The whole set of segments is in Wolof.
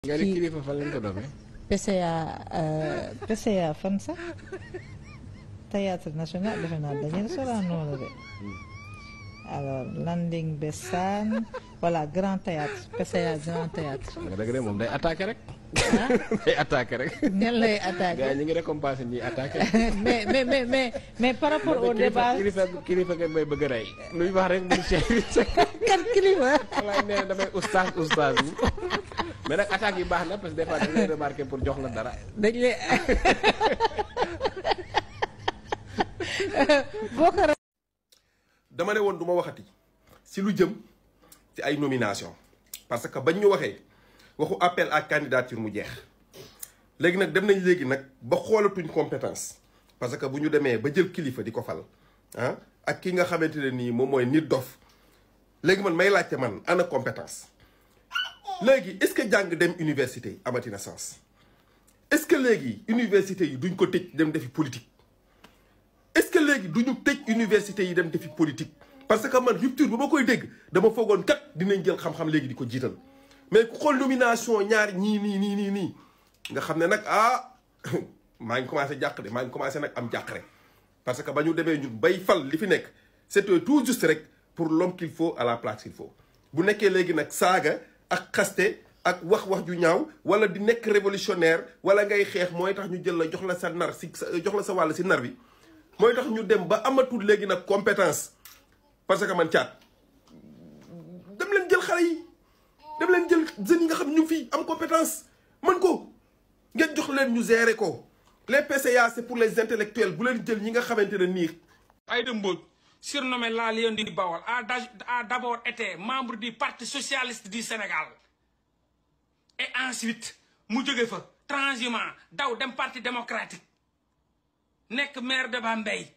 nga ne kilifa fan lañ ko doomee. PCA PCA fan sax théâtre national defe naa dañuy solaan noonu de alors Landing Bessane voilà grand théâtre PCA grand théâtre nga dëgg de moom day attaqué rek. ah day attaqué rek. ñan lay gars yi attaqué ñu ngi récompensé ñuy attaqué. mais mais mais mais mais par rapport au débat kilifa kilifa kilifa may bëgg a rey. lu ñu wax rek mu Cheikh kan kilifa walaay nee na damay oustaz oustaz mais nag attaques yi baax na parce que des fois dañ lay remarqué pour jox la dara. dañ lay boo ko dama ne woon du ma waxati si lu jëm ci ay nomination parce que bañ ñu waxee waxu appel à candidature mu jeex léegi nag dem nañ léegi nag ba xoolatuñ compétence parce que bu ñu demee ba jël kilifa di ko fal ah ak ki nga xamante ne nii moom mooy nit dof léegi man may laajte man ana compétence léegi est-ce que jàng dem université amatina sens est-ce que léegi université yi duñ ko tëj dem defi politique est-ce que léegi du ñu tëj université yi dem defi politique parce que man rupture ba ma koy dégg dama foogoon kat dinañ jël xam-xam léegi di ko jiital mais ku xool nomination ñaar ñii nii nii nii nii nga xam ne nag ah maa ngi commencé jàq de maa ngi commencé nag am jàqare parce que ba ñu demee ñun bay fal li fi nekk c'était tout juste rek pour l'homme qu'il faut à la place qu'il faut bu nekkee léegi nag saaga ak xaste ak wax wax ju ñaaw wala di nekk révolutionnaire wala ngay xeex mooy tax ñu jël la jox la sa nar si jox la sa wàll si nar bi mooy tax ñu dem ba amatul léegi nag compétence parce que man caat dem leen jël xale yi dem leen jël jeunes yi nga xam ñu ngi fii am compétence mën ko ngeen jox leen ñu gérer ko les PCA c'est pour les intellectuels bu leen jël ñi nga xamante ne nii Aïda Mbodj surnommé la Lion du Baol a d'a- a d'abord été membre du Parti socialiste du Sénégal et ensuite mu jóge fa transhumant daw dem Parti démocratique nekk maire de Bambey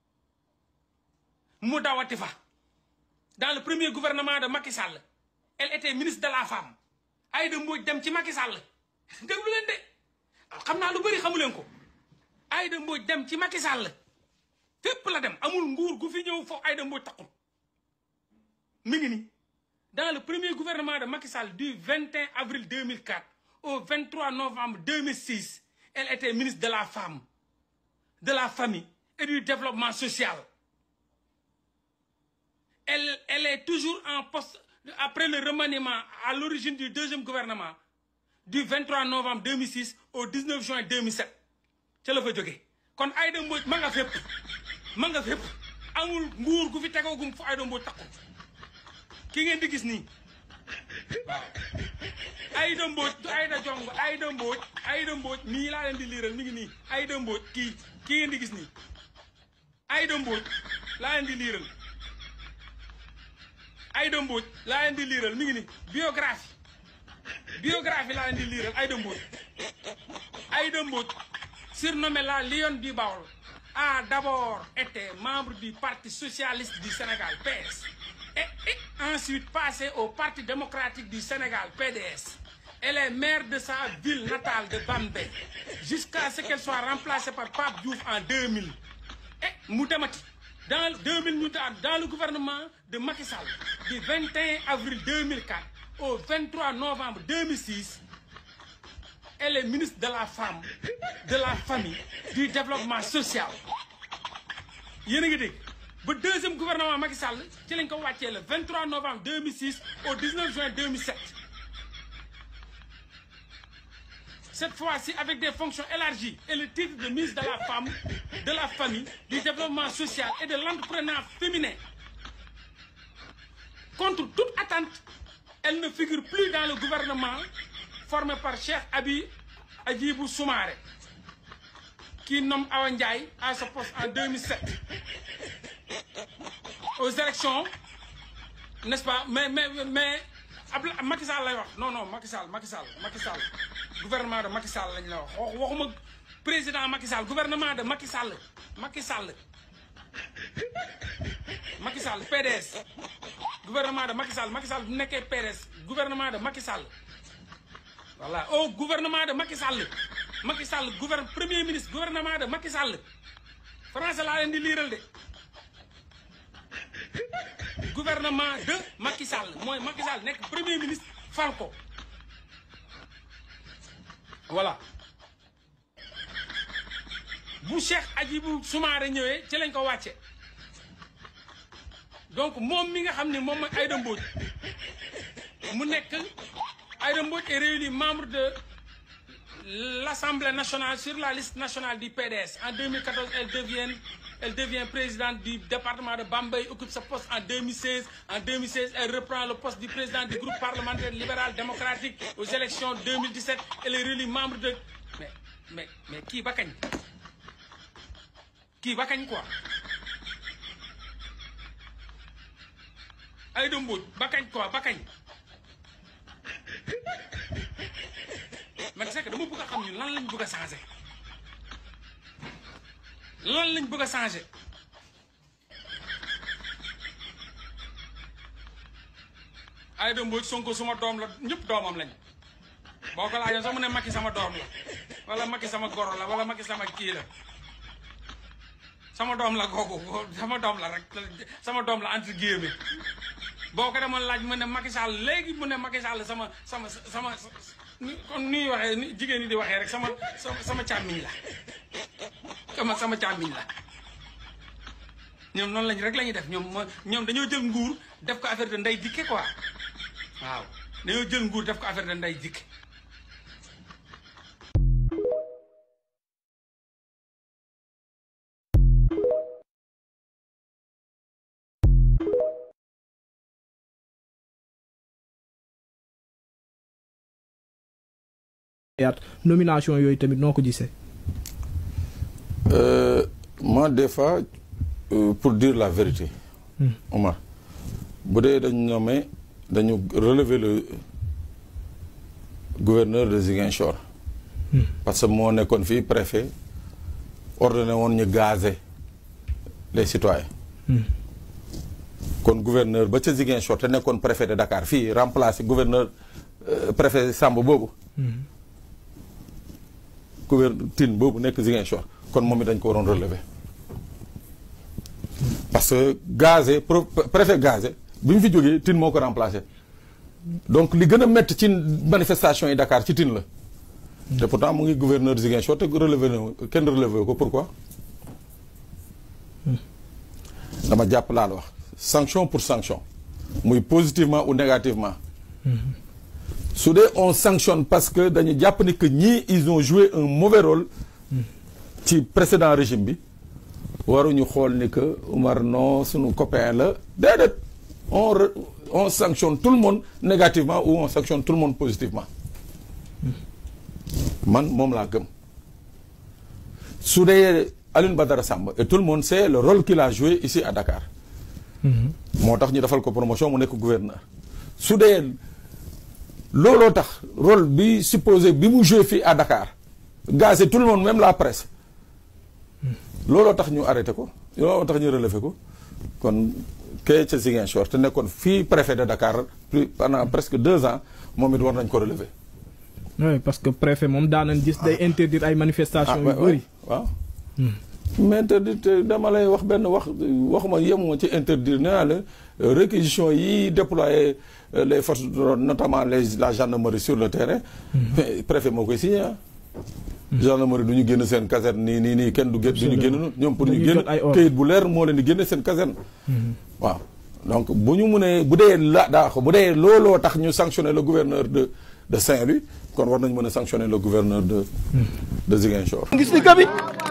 mu dawati fa dans le premier gouvernement de Macky Sall elle était ministre de la femme Aïda Mbodj dem ci Macky Sall déglu leen de xam naa lu bëri xamu leen ko Aïda Mbodj dem ci Macky Sall fépp la dem amul nguur gu fi ñëw foofu Aïda Mbodj taxul mi ngi nii dans le premier gouvernement de Macky Sall du 21 avril 2004 au 23 novembre 2006 elle était ministre de la femme de la famille et du développement social elle elle est toujours en poste après le remaniement à l'origine du deuxième gouvernement du 23 novembre 2006 au 19 juin 2007 ca la fa jógee kon Aïda Mbodj ma nga fépp ma nga fépp amul nguur gu fi tegoogum fu Aïda Mbodj taxul ki ngeen di gis nii waaw Aïda Mbodj du Aïda Jong Aïda Mbodj Aïda Mbodj nii laa leen di liiral mi ngi nii Aïda Mbodj kii kii ngeen di gis nii Aïda Mbodj laa leen di liiral Aïda Mbodj laa leen di liiral mi ngi nii biographie biographie laa leen di liiral Aïda Mbodj Aïda Mbodj surnommée la Lionne du Baol a d'abord été membre du Parti socialiste du Sénégal PS et, et ensuite passé au Parti démocratique du Sénégal PDS elle est maire de sa ville natale de Bambey jusqu'à ce qu'elle soit remplacée par Pape Diouf en 2000 et mu demati dans 2000 ñu daal dans le gouvernement de Macky Sall du 21 avril 2004 au 23 novembre 2006 elle est ministre de la femme de la famille du développement social yéen a ngi dégg ba deuxième gouvernement Macky Sall ci lañ ko wàccee le 23 novembre 2006 au 19 juin 2007 cette fois-ci avec des fonctions élargies et le titre de ministre de la femme de la famille du développement social et de l'entrepreneuriat féminin contre toute attente elle ne figure plus dans le gouvernement formé par Cheikh Abi Adjibou Soumaré qui nomme Awa Ndiaye à ce poste en 2007 aux élections n'est-ce pas mais mais mais Abla Macky Sall lay wax non non Macky Sall Macky Sall Macky Sall gouvernement de Macky Sall lañ la wax wax waxuma président Macky Sall gouvernement de Macky Sall Macky Sall Macky Sall PDS gouvernement de Macky Sall Macky Sall bu nekkee PDS gouvernement de Macky Sall voilà au gouvernement de Macky Sall Macky Sall gouverne premier ministre gouvernement de Macky Sall français laa leen di liiral de gouvernement de Macky Sall mooy Macky Sall nekk premier ministre fal ko voilà bu Cheikh Hadjibou Soumaré ñëwee ci lañ ko wàcce donc moom mi nga xam ne moom mooy Aïda Mbodj mu nekk Aïda Mbodj est réélu membre de l'Assemblée nationale sur la liste nationale du PDS en 2014 elle devient elle devient présidente du département de Bambey occupe ce poste en 2016 en 2016 elle reprend le poste du président du groupe parlementaire libéral démocratique aux élections 2017 elle est réélue membre de mais mais mais kii ba kañ kii ba kañ quoi Aïda Mbodj ba kañ quoi ba kañ man c'est que dama bëgg a xam ñun lan lañ bëgg a changé lan lañ bëgg a changé Aïda Mbodj Sonko suma doom la ñëpp doomam lañ boo ko laajoon sax mu ne Macky sama doom la wala Macky sama goro la wala Macky sama kii la sama doom la kooku sama doom la rek sama doom la entre guillemets boo ko demoon laaj mu ne Macky Sall léegi mu ne Macky Sall sama sama sama comme ni waxee ni jigéen ñi di waxee rek sama sama sama càmmiñ la sama sama càmmiñ la ñoom noonu lañ rek la ñuy def ñoom mooy ñoom dañoo jël nguur def ko affaire de nday dikke quoi waaw dañoo jël nguur def ko affaire de nday dikke yaat nomination yooyu tamit noo ko gisee. moi des fois euh, pour dire la vérité. Omar bu dee dañu nommé dañu relever le gouverneur de Ziguinchor. parce que moo nekkoon fii préfet ordonné woon ñu gazer les citoyens. kon gouverneur ba ca Ziguinchor te nekkoon préfet de Dakar fii remplacé gouverneur préfet Samba boobu. gouverneur Tine boobu nekk Ziguinchor kon moom it dañ ko waroon relever parce que gazé préfet gazé bi mu fi jógee Tine moo ko remplacé donc li gën a métti ci manifestation yi Dakar ci Tine la te pourtant mu ngi gouverneur Ziguinchor te relevé na kenn relevé ko pourquoi dama jàpp laa la wax sanction pour sanction muy positivement ou négativement su dee on sanctionne parce que dañu jàpp ni que ñii ils ont joué un mauvais rôle ci précédent régime bi waruñu xool ni que Oumar non suñu copain la déedéet on on sanctionne tout le monde négativement ou on sanctionne tout le monde positivement man moom laa gëm su dee Alioune Badara Samba et tout le monde sait le rôle qu'il a joué ici à Dakar moo tax ñu defal ko promotion mu nekk gouverneur su dee looloo tax rôle bi supposé bi mu joué fii à Dakar gazé tout le monde même la presse looloo tax ñu arrêté ko looloo tax ñu relevé ko kon kay ca Ziguinchor te nekkoon fii préfet de Dakar plus pendant presque deux ans moom it war nañ ko relever. oui parce que préfet moom daanañ gis day interdire ay manifestations yu bëri. waaw mais interdire dama lay wax benn wax waxuma yemuma ci interdire nee naa la réquisition yi déployé les forces notamment les la gendarmerie sur le terrain. mais préfet moo koy signé ah. gendarmerie du ñu génn seen caserne nii nii nii kenn du génn du ñu génn ñoom pour ñu génn kayit bu leer moo leen di génne seen caserne. waaw donc bu ñu mënee bu dee la daa ko bu dee looloo tax ñu sanctionner le gouverneur de de Saint-Louis kon war nañ mën a sanctionner le gouverneur de de Ziguinchor. gis ni gabi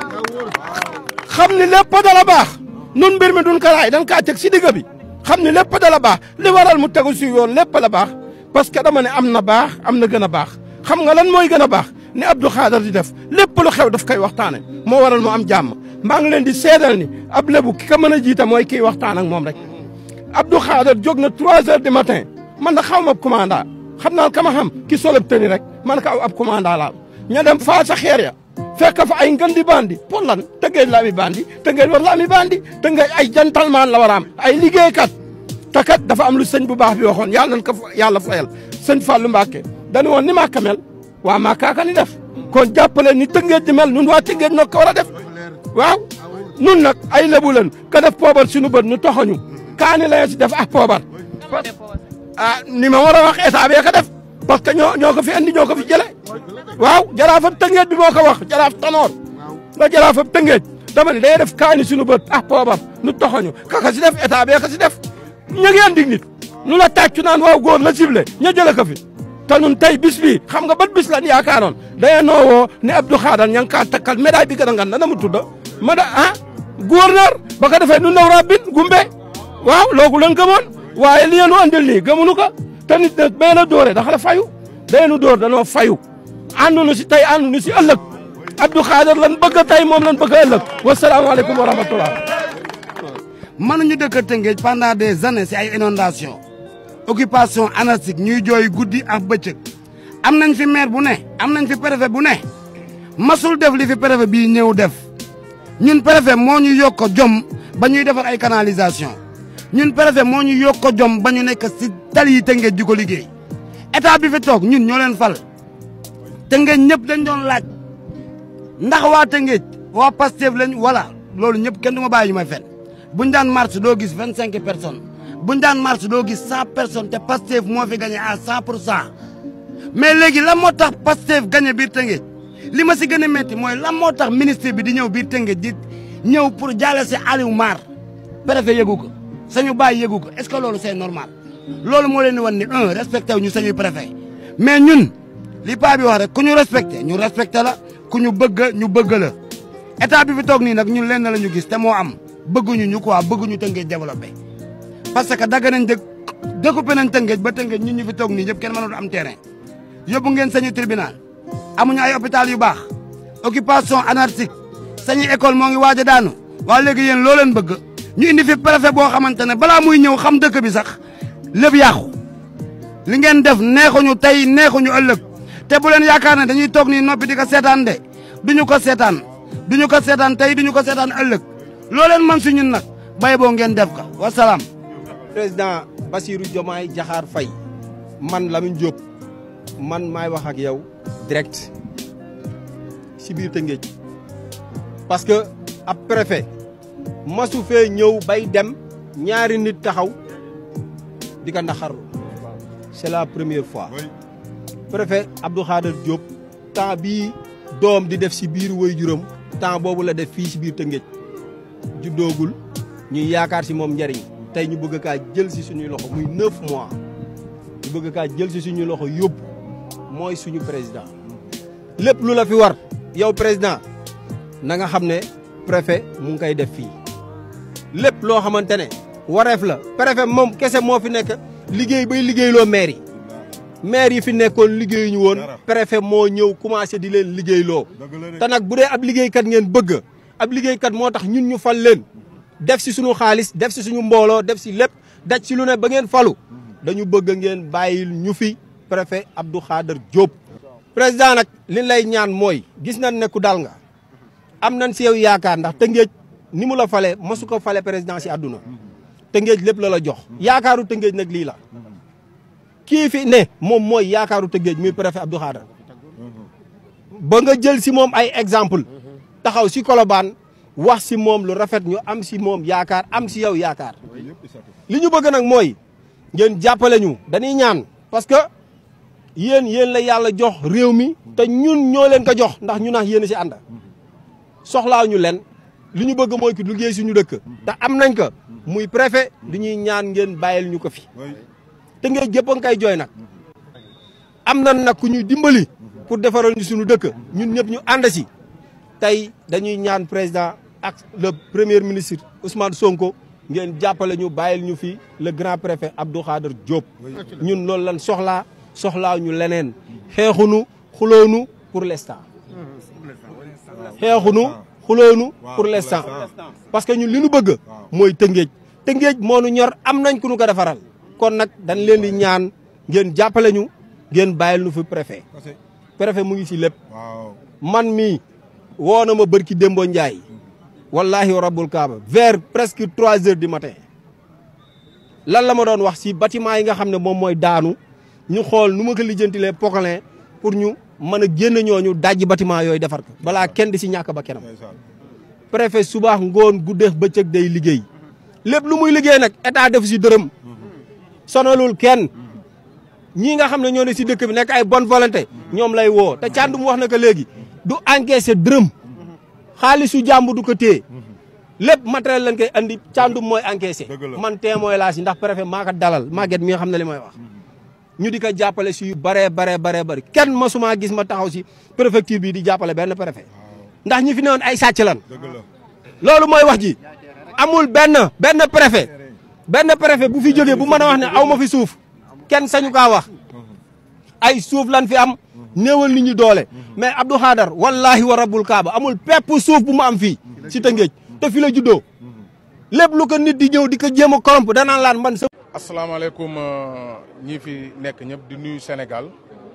xam ni lépp dala baax nun mbir mi duñ ko raay dañ kaa teg si digg bi xam ni lépp dala baax li waral mu tegu si yoon lépp la baax parce que dama ne am na baax am na gën a baax xam nga lan mooy gën a baax ni Abdou Khadar di def lépp lu xew daf koy waxtaane moo waral mu am jàmm maa ngi leen di seedal ni ab lébu ki ko mën a jiite mooy kiy waxtaan ak moom rek Abdou Khadar jóg na 3 heures du matin man na xaw ma ab commandant xam naa ka ma xam ki solab tëni rek man ka aw ab commandant laa ña dem faa sa xeer ya fekk fa ay ngën di bandi pour lan tëngéej la ami bandi tëngéej war la ami bandi tëngéej ay gentleman la war a am ay liggéeykat te kat dafa am lu sëñ bu baax bi waxoon yàlla nañ ko yàlla fayal sëñ Fallou Mbacke dañu woon ni Màkka mel waa Màkka ka ni def kon jàppale ni tëngéej di mel nun waa tëngéej noo ko war a def waaw nun nag ay lebu leen ka def poobar suñu bët nu toxañu kaani la si def ah poobar ah ni ma war a wax état bee ko def parce que ñoo ñoo ko fi andi ñoo ko fi jële waaw jaraafab tëngeej bi moo ko wax jaraaf tanoor nga jaraafab tëngeej dama ne day def kaani suñu bët ah poobam nu toxoñu kaka si def état bee ka si def ñu ngi andi nit nu la tàccu naan waaw góor la ciblé ña jële ko fi te nun tey bis bi xam nga bat bis lan yaakaaroon daye noowoo ne Abdou Khadar ña ngi kaa takkal médaille bi gën a ngan na na mu tudda ma da ah gouverneur ba ko defee nu ndaw rabbin gumbe waaw loogu lan gëmoon waaye li nu andil nii gëmunu ko te nit nag bee la dóore dafa la fayu dee nu dóor danoo fayu àndunu si tey àndunu si ëllëg Abdou Khadar lan bëgg tey moom lan bëgg ëllëg wasalaamaaleykum wa rahmatullah mënuñu dëkk Tëngéej pendant des années si ay inondation occupation anarchique ñuy jooy guddi ak bëccëg am nañ fi maire bu ne am nañ fi préfet bu ne masul def li fi préfet bii ñëw def ñun préfet moo ñu yokk jom ba ñuy defar ay canalisation ñun préfet moo ñu yokk jom ba ñu nekk si tali yi Tëngéej di ko liggéey état bi fi toog ñun ñoo leen fal Tëngéej ñëpp dañ doon laaj ndax waa Tëngéej waa Pastef lañ wala loolu ñëpp kenn du ma bàyyi ñu may fen buñ daan marche doo gis vingt cinq personnes buñ daan marche doo gis cent personnes te Pastef moo fi gagné à cent pour cent mais léegi lan moo tax Pastef gagné biir Tëngéej li ma si gën a métti mooy lan moo tax ministre bi di ñëw biir Tëngéej di ñëw pour jaale si Aliou Mar préfet yëgu ko sañu bàyyi yëgu ko est ce que loolu c'est normal loolu moo leen di wan ni un respecté wu ñu sañuy préfet mais ñun li paa bi wax rek ku ñu respecté ñu respecté la ku ñu bëgg ñu bëgg la état bi fi toog nii nag ñun lenn la ñu gis te moo am bëgguñu ñu quoi bëgguñu Tëngéej développé parce que dagg nañ dëkk découpé nañ Tëngéej ba Tëngéej ñun ñu fi toog nii ñëpp kenn mënul am terrain yóbbu ngeen sañu tribunal amuñu ay hôpital yu baax occupation anarchique sañu école moo ngi waaj a daanu waa léegi yéen loo leen bëgg ñu indi fi préfet boo xamante ne balaa muy ñëw xam dëkk bi sax lépp yàqu li ngeen def neexuñu tey neexuñu ëllëg te bu leen yaakaar ne dañuy toog nii noppi di ko seetaan de duñu ko seetaan duñu ko seetaan tey duñu ko seetaan ëllëg loo leen man si ñun nag bay boo ngeen def ko wasalaam. président Bassirou Diomaye Diakhar Faye man Lamine Diop man maay wax ak yow direct si biir Tëngéej parce que ab préfet masu fee ñëw bay dem ñaari nit taxaw di ko naxarlu c'est la première fois préfet Abdou Khader Diop temps bii doom di def si biir way juróom temps boobu la def fii si biir Tëngéej juddoogul ñuy yaakaar si moom njariñ tey ñu bëgg kaa jël si suñuy loxo muy neuf mois ñu bëgg kaa jël si suñuy loxo yóbbu mooy suñu président lépp lu la fi war yow président na nga xam ne préfet mu ngi koy def fii lépp loo xamante ne wareef la préfet moom kese moo fi nekk liggéey bay liggéeyloo maire yi maire yi fi nekkoon liggéeyuñu woon préfet moo ñëw commencé di leen liggéeyloo te nag bu dee ab liggéeykat ngeen bëgg ab liggéeykat moo tax ñun ñu fal leen def si suñu xaalis def si suñu mbooloo def si lépp daj si lu ne ba ngeen falu dañu bëgg ngeen bàyyil ñu fi préfet Abdou Khader Diop. président nag li lay ñaan mooy gis nañ ne ku dal nga am nañ si yow yaakaar ndax Tëngéej ni mu la fale mosu ko fale président si àdduna Tëngéej lépp la la jox yaakaaru Tëngéej nag lii la kii fi ne moom mooy yaakaaru Tëngéej muy préfet Abdou Khader ba nga jël si moom ay exemple taxaw si Colobane wax si moom lu rafet ñu am si moom yaakaar am si yow yaakaar li ñu bëgg nag mooy ngeen jàppale ñu dañuy ñaan parce que yéen yéen la yàlla jox réew mi te ñun ñoo leen ko jox ndax ñu nax yéen si ànd soxlaa ñu leen li ñu bëgg mooy ki liggéey suñu dëkk te am nañ ko muy préfet di ñuy ñaan ngeen bàyyil ñu ko fi te ngeen jëpp a nga koy jooy nag am na nag ku ñuy dimbali pour defaral ñu suñu dëkk ñun ñëpp ñu ànd si tey dañuy ñaan président ak le premier ministre Ousmane Sonko ngeen jàppale ñu bàyyil ñu fi le grand préfet Abdou Khader Diop ñun loolu lan soxlaa soxlaa ñu leneen xeexunu xuloonu pour l'instant xeexunu xuloonu pour l'instant parce que ñun li ñu bëgg mooy tëngéej tëngéej moo nu ñor am nañ ku ñu ko defaral kon nag dañ leen di ñaan ngeen jàppale ñu ngeen bàyyil ñu fi préfet préfet mu ngi si lépp man mii woo na ma bërki Dembo Ndiaye wallahi rabbul kaaba vers presque trois heures du matin lan la ma doon wax si bâtiment yi nga xam ne moom mooy daanu ñu xool nu ma ko lijjantilee Pocolin pour ñu mën a génn ñooñu dajji bâtiment yooyu defar ko balaa kenn di si ñàkk ba kenam préfet subaax ngoon guddeex bëccëg day liggéey lépp lu muy liggéey nag état def si dërëm sonalul kenn ñii nga xam ne ñoo ne si dëkk bi nekk ay bonne volonté ñoom lay woo te càndum wax na ko léegi du encaissé dërëm xaalisu jàmbu du ko téye lépp matériel lañ koy andi càndum mooy encaissé man témoin laa si ndax préfet maa ko dalal Maguette mi nga xam ne li may wax ñu di ko jàppale si yu baree baree baree bëri kenn masuma gis ma taxaw si préfecture bi di jàppale benn préfet ndax ñi fi newoon ay sàcc lan loolu mooy wax ji amul benn benn préfet benn préfet bu fi jógee bu mën a wax ne aw ma fi suuf kenn sañu kaa wax ay suuf lan fi am néewal nit ñi doole mais Abdou Khadar wallahi wa rabbul kaaba amul pepp suuf bu mu am fii si Tëngéej te fi la juddoo lépp lu ko nit di ñëw di ko jéem a corrompre danaan laan man sa asalaamaaleykum ñi fi nekk ñëpp di nuyu Sénégal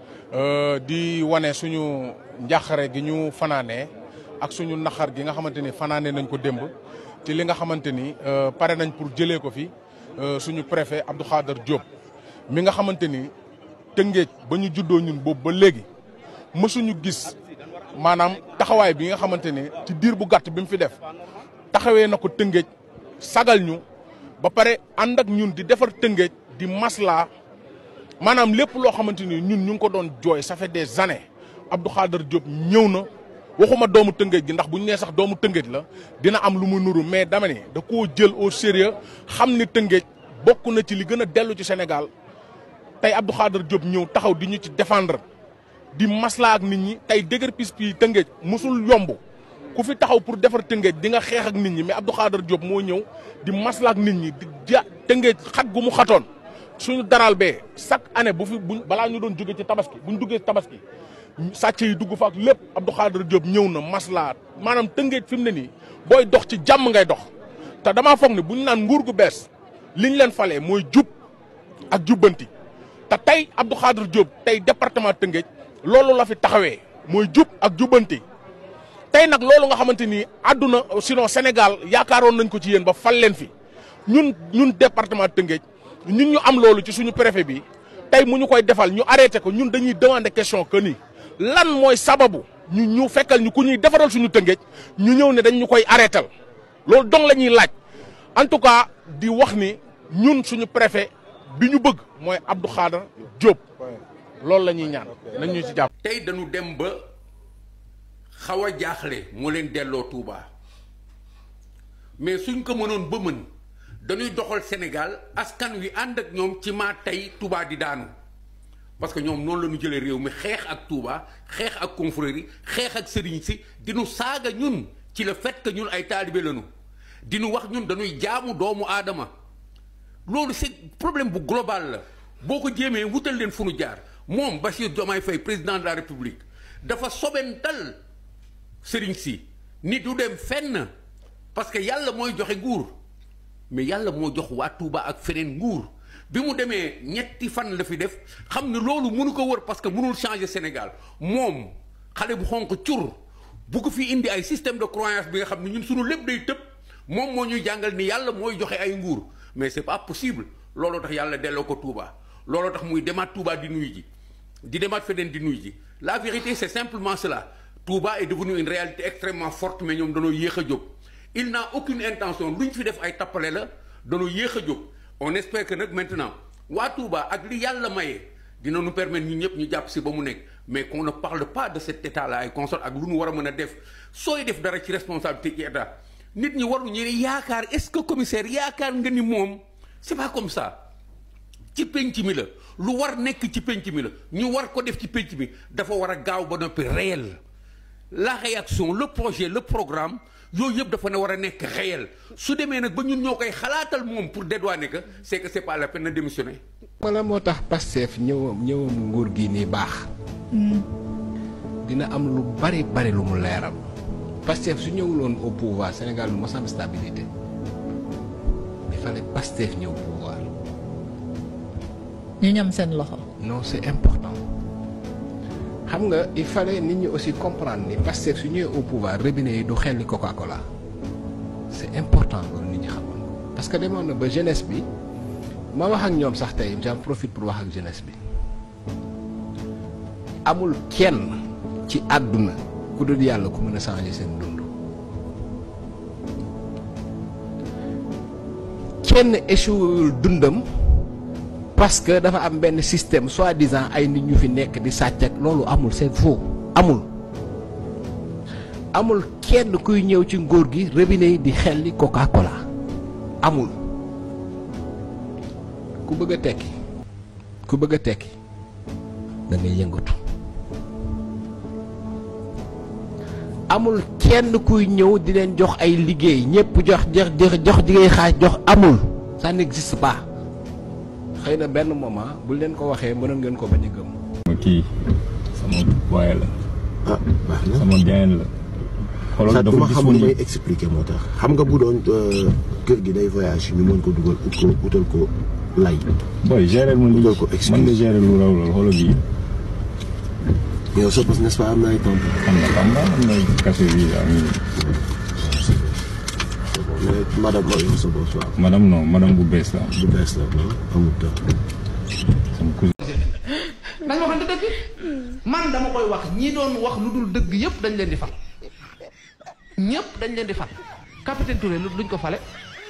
di wane suñu njàqare gi ñu fanaanee ak suñu naxar gi nga xamante ni fanaanee nañ ko démb ci li nga xamante ni pare nañ pour jëlee ko fi suñu préfet Abdou Khadar Diop mi nga xamante ni Tëngéej ba ñu juddoo ñun boobu ba léegi mësuñu gis maanaam taxawaay bi nga xamante ni ci diir bu gàtt bi mu fi def taxawee na ko Tëngéej sagal ñu ba pare ànd ak ñun di defar Tëngéej di maslaa maanaam lépp loo xamante ni ñun ñu ngi ko doon jooy ça fait des années Abdou Khadar Diop ñëw na waxuma doomu Tëngéej gi ndax bu ñu nee sax doomu Tëngéej la dina am lu mu nuru mais dama ne da koo jël au sérieux xam ni Tëngéej bokk na ci li gën a dellu ci Sénégal tey Abdou Khadar Diop ñëw taxaw di ñu ci défendre di maslaa ak nit ñi tey dëgër pis pi Tëngéej musul yomb ku fi taxaw pour defar Tëngéej di nga xeex ak nit ñi mais Abdou Khadar Diop moo ñëw di maslaa ak nit ñi di ja Tëngéej xat gu mu xatoon suñu daral bee chaque année bu fi buñ balaa ñu doon jóge ci tabaski buñ duggee tabaski sàcc yi dugg fa ak lépp Abdou Khadar Diop ñëw na maslaa maanaam Tëngéej fi mu ne nii booy dox ci jàmm ngay dox te damaa foog ne buñ naan nguur gu bees liñ leen falee mooy jub ak jubbanti te tey Abdou Khadar Diop tey département Tëngéej loolu la fi taxawee mooy jub ak jubbanti tey nag loolu nga xamante ni àdduna sinon Sénégal yaakaaroon nañ ko ci yéen ba fal leen fi ñun ñun département Tëngéej ñun ñu am loolu ci suñu préfet bi tey mu ñu koy defal ñu arrêté ko ñun dañuy demander question que ni lan mooy sababu ñu ñu fekkal ñu ku ñuy defaral suñu Tëngéej ñu ñëw ne dañ ñu koy arrêtal loolu dong la ñuy laaj en tout cas di wax ni ñun suñu préfet bi ñu bëgg mooy Abdou Khadar Diop loolu la ñuy ñaan nañ ñu ci jàpp. tey dañu dem ba xaw a jaaxle moo leen delloo Touba mais suñ ko mënoon ba mën dañuy doxal Sénégal askan wi ànd ak ñoom ci maa tey Touba di daanu parce que ñoom noonu la ñu jëlee réew mi xeex ak Touba xeex ak confrérie xeex ak sëriñ si di nu saaga ñun ci le fait que ñun ay taalibe lañu di nu wax ñun dañuy jaamu doomu aadama loolu c'est problème bu global la boo ko jéemee wutal leen fu nu jaar moom Bassirou Diomaye Faye président de la République dafa sobental sëriñ si ni du dem fenn parce que yàlla mooy joxe nguur mais yàlla moo jox waa Touba ak feneen nguur bi mu demee ñetti fan la fi def xam ne loolu mënu ko wër parce que mënul changer Sénégal moom xale bu xonq cur bu ko fi indi ay système de croyance bi nga xam ne ñun suñu lépp day tëb moom moo ñuy jàngal ni yàlla mooy joxe ay nguur mais c'est pas possible looloo tax yàlla delloo ko Touba looloo tax muy demaat Touba di nuyu ji di demaat feneen di nuyu ji la vérité c'est simplement cela Touba est devenu une réalité extrêmement forte mais ñoom danoo yéex a jóg il n'a aucune intention lu ñu fi def ay tappale la danoo yéex a jóg on espère que nag maintenant waa Touba ak li yàlla maye dina nu permettre ñun ñëpp ñu jàpp si ba mu nekk mais qu'on ne parle pas de cet état là ay consort ak lu nu war a mën a def sooy def dara ci responsabilité ci état nit ñi waru ñu ne yaakaar est-ce que commissaire yaakaar nga ni moom c'est pas comme ça ci penc mi la lu war nekk ci penc mi la ñu war ko def ci penc mi dafa war a gaaw ba noppi réel la réaction le projet le programme yooyu yëpp dafa ne war a nekk réel su demee nag ba ñun ñoo koy xalaatal moom pour dédouaner que c'est que c'est pas la peine de démissionner. wala moo tax Pastef ñëwam ñëwam nguur gi nii baax. dina am lu bari bari lu mu leeral. Pastef su ñëwuloon au pouvoir Sénégal lu mos am stabilité il fallait Pastef ñëw pouvoir. ñu ñam seen loxo. non c'est important xam nga il fallait nit ñi aussi comprendre ni Pastef su ñëwee au pouvoir robinet yi du xelli Coca-Cola c'est important loolu nit ñi xamoon ko parce que demoon na ba jeunesse bi ma wax ak ñoom sax tey j'en profite pour wax ak jeunesse bi amul kenn ci àdduna ku dul yàlla ku mën a changer seen dund kenn échouéwul dundam parce que dafa am benn système soi-disant ay nit ñu fi nekk di sàcc ak loolu amul c'est faux amul amul kenn kuy ñëw ci ngóor gi robinet yi di xelli Coca-Cola amul ku bëgg a tekki ku bëgg a tekki da ngay yëngatu amul kenn kuy ñëw di leen jox ay liggéey ñëpp jox jox jox jox liggéey xaaj jox amul ça n'existe pas xëy na benn moment bu leen ko waxee mënoon ngeen ko bañ a gëm. kii sama waaye la. ah baax na sama gain la. xoolal sax dafa duma xamul may disponible expliquer moo tax xam nga bu doon euh, kër gi day voyage ñu mën ko dugal ut ko utal ko lay booy gérer ma lii utal ko excuse man nga gérer lu raw loolu xoolal bii. yow sa bos n'est-ce pas am na ay temps am na xam nga am na café bi am mais madame ma yow sa bos waaw madame non madame bu bees la. bu bees la non amul temps sama cousin. nañ waxante dëgg man dama koy wax ñi doon wax lu dul dëgg yëpp dañ leen di fal ñëpp dañ leen di fal capitaine Touré lu luñ ko fale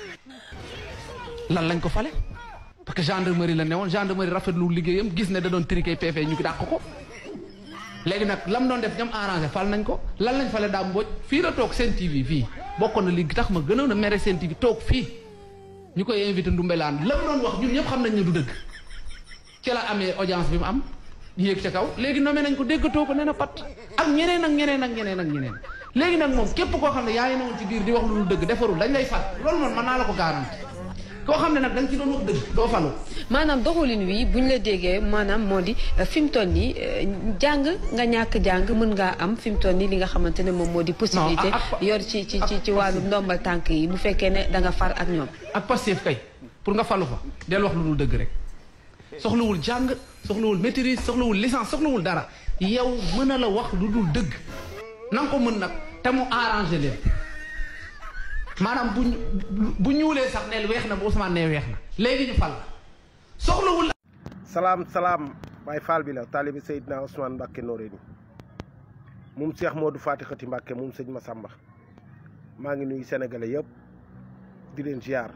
lan lañ ko fale parce que gendarmerie la newoon gendarmerie rafetlu liggéeyam gis ne da doon triqué PV ñu dàq ko léegi nag lam doon def ñam arrangé fal nañ ko lan lañ fale daa mbooj fii la toog seen TV fii bokkoon na li tax ma gënoon a mere seen TV toog fii ñu koy invité Ndumbelaan lam doon wax ñun ñëpp xam nañ ne du dëgg ci la amee audience bi mu am yéeg ca kaw léegi nommé nañ ko déggatoo ko nee na pat ak ñeneen ak ñeneen ak ñeneen ak ñeneen léegi nag moom képp koo xam ne yaa ngi newoon ci biir di wax lu dul dëgg defarul dañ lay fat loolu moom mën naa la ko garanti koo xam ne nag da nga ci doon wax dëgg doo falu maanaam doxalin wi bu ñu la déggee maanaam moo di euh, fi mu toll nii euh, jàng nga ñàkk jàng mën ngaa am fi mu toll nii li nga xamante ne moom moo di possibilité ak- yor ci ci ci ci wàllu ndombal tànk yi bu fekkee ne da nga far ak ñoom ak Pastef kay pour nga falu fa del wax lu dul dëgg rek soxlawul jàng soxlawul maîtrise soxlawul licence soxlawul dara yow mën a la wax lu dul dëgg na nga ko mën nag te mu arrangé leen maanaam bu ñu bu ñuulee sax neel weex na bu Ousmane nee weex na léegi ñu fal la soxlawul salaam salaam Baay Faal bi la taalibi Seydina Ousmane Mbàkke Noreyni moom Cheikh Modou Fati Xati Mbàkke moom sëñ Massamba maa ngi nuyu sénégalais yëpp di leen ziar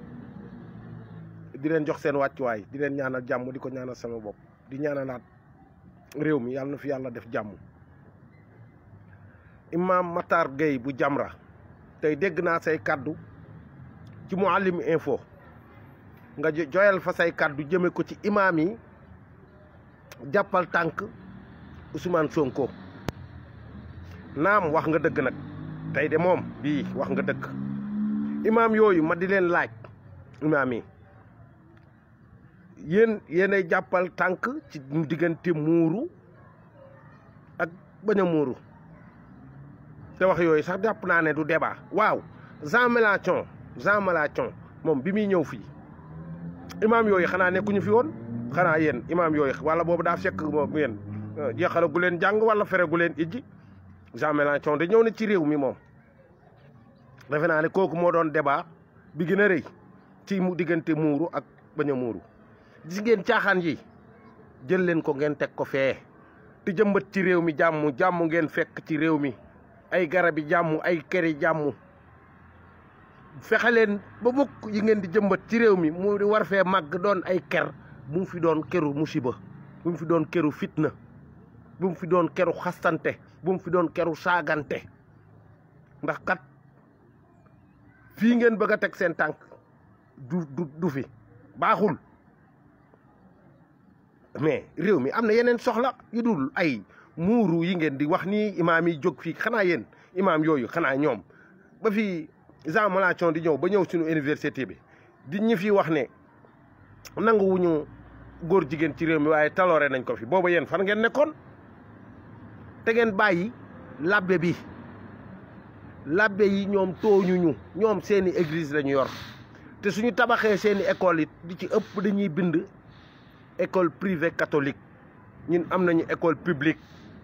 di leen jox seen wàccuwaay di leen ñaanal jàmm di ko ñaanal sama bopp di ñaanalaat réew mi yàlla na fi yàlla def jàmm Imam Matar Gueye bu Jamra tey dégg naa say kàddu ci Mouhalim Info nga jo- joyal fa say kàddu jëme ko ci imaam yi jàppal tànk Ousmane Sonko naam wax nga dëgg nag tey de moom bii wax nga dëgg imaam yooyu ma di leen laaj imaam yi yéen yéenay jàppal tànk ci diggante muuru ak bañ a muuru te wax yooyu sax jàpp naa ne du débat waaw Jean Mélenchon Jean Mélenchon moom bi muy ñëw fii imaam yooyu xanaa nekkuñu fi woon xanaa yéen imaam yooyu wala boobu daa fekk moom yéen jeexala gu leen jàng wala fere gu leen ijji Jean Mélenchon de ñëw na ci réew mi moom defe naa ne kooku moo doon débat bi gën a rëy ci mu diggante muuru ak bañ a muuru gis ngeen caaxaan yi jël leen ko ngeen teg ko fee te jëmbat ci réew mi jàmm jàmm ngeen fekk ci réew mi ay garabi jàmm ay këri jàmm fexe leen ba mukk yi ngeen di jëmbat ci réew mi mu war fee màgg doon ay ker bu mu fi doon keru musiba bu mu fi doon keru fitna bu mu fi doon keru xastante bu mu fi doon keru saagante ndax kat fii ngeen bëgg a teg seen tànk du du du fi baaxul mais réew mi am na yeneen soxla yu dul ay muuru yi ngeen di wax nii imaam yi jóg fii xanaa yéen imaam yooyu xanaa ñoom ba fi Jean Mélenchon di ñëw ba ñëw suñu université bi di ñi fi wax ne nanguwuñu góor jigéen ci réew mi waaye taloore nañ ko fi booba yéen fan ngeen nekkoon te ngeen bàyyi labbe bi labbe yi ñoom tooñuñu ñoom seeni église lañu yor te suñu tabaxee seeni école yi di ci ëpp dañuy bind école privée catholique ñun am nañu école publique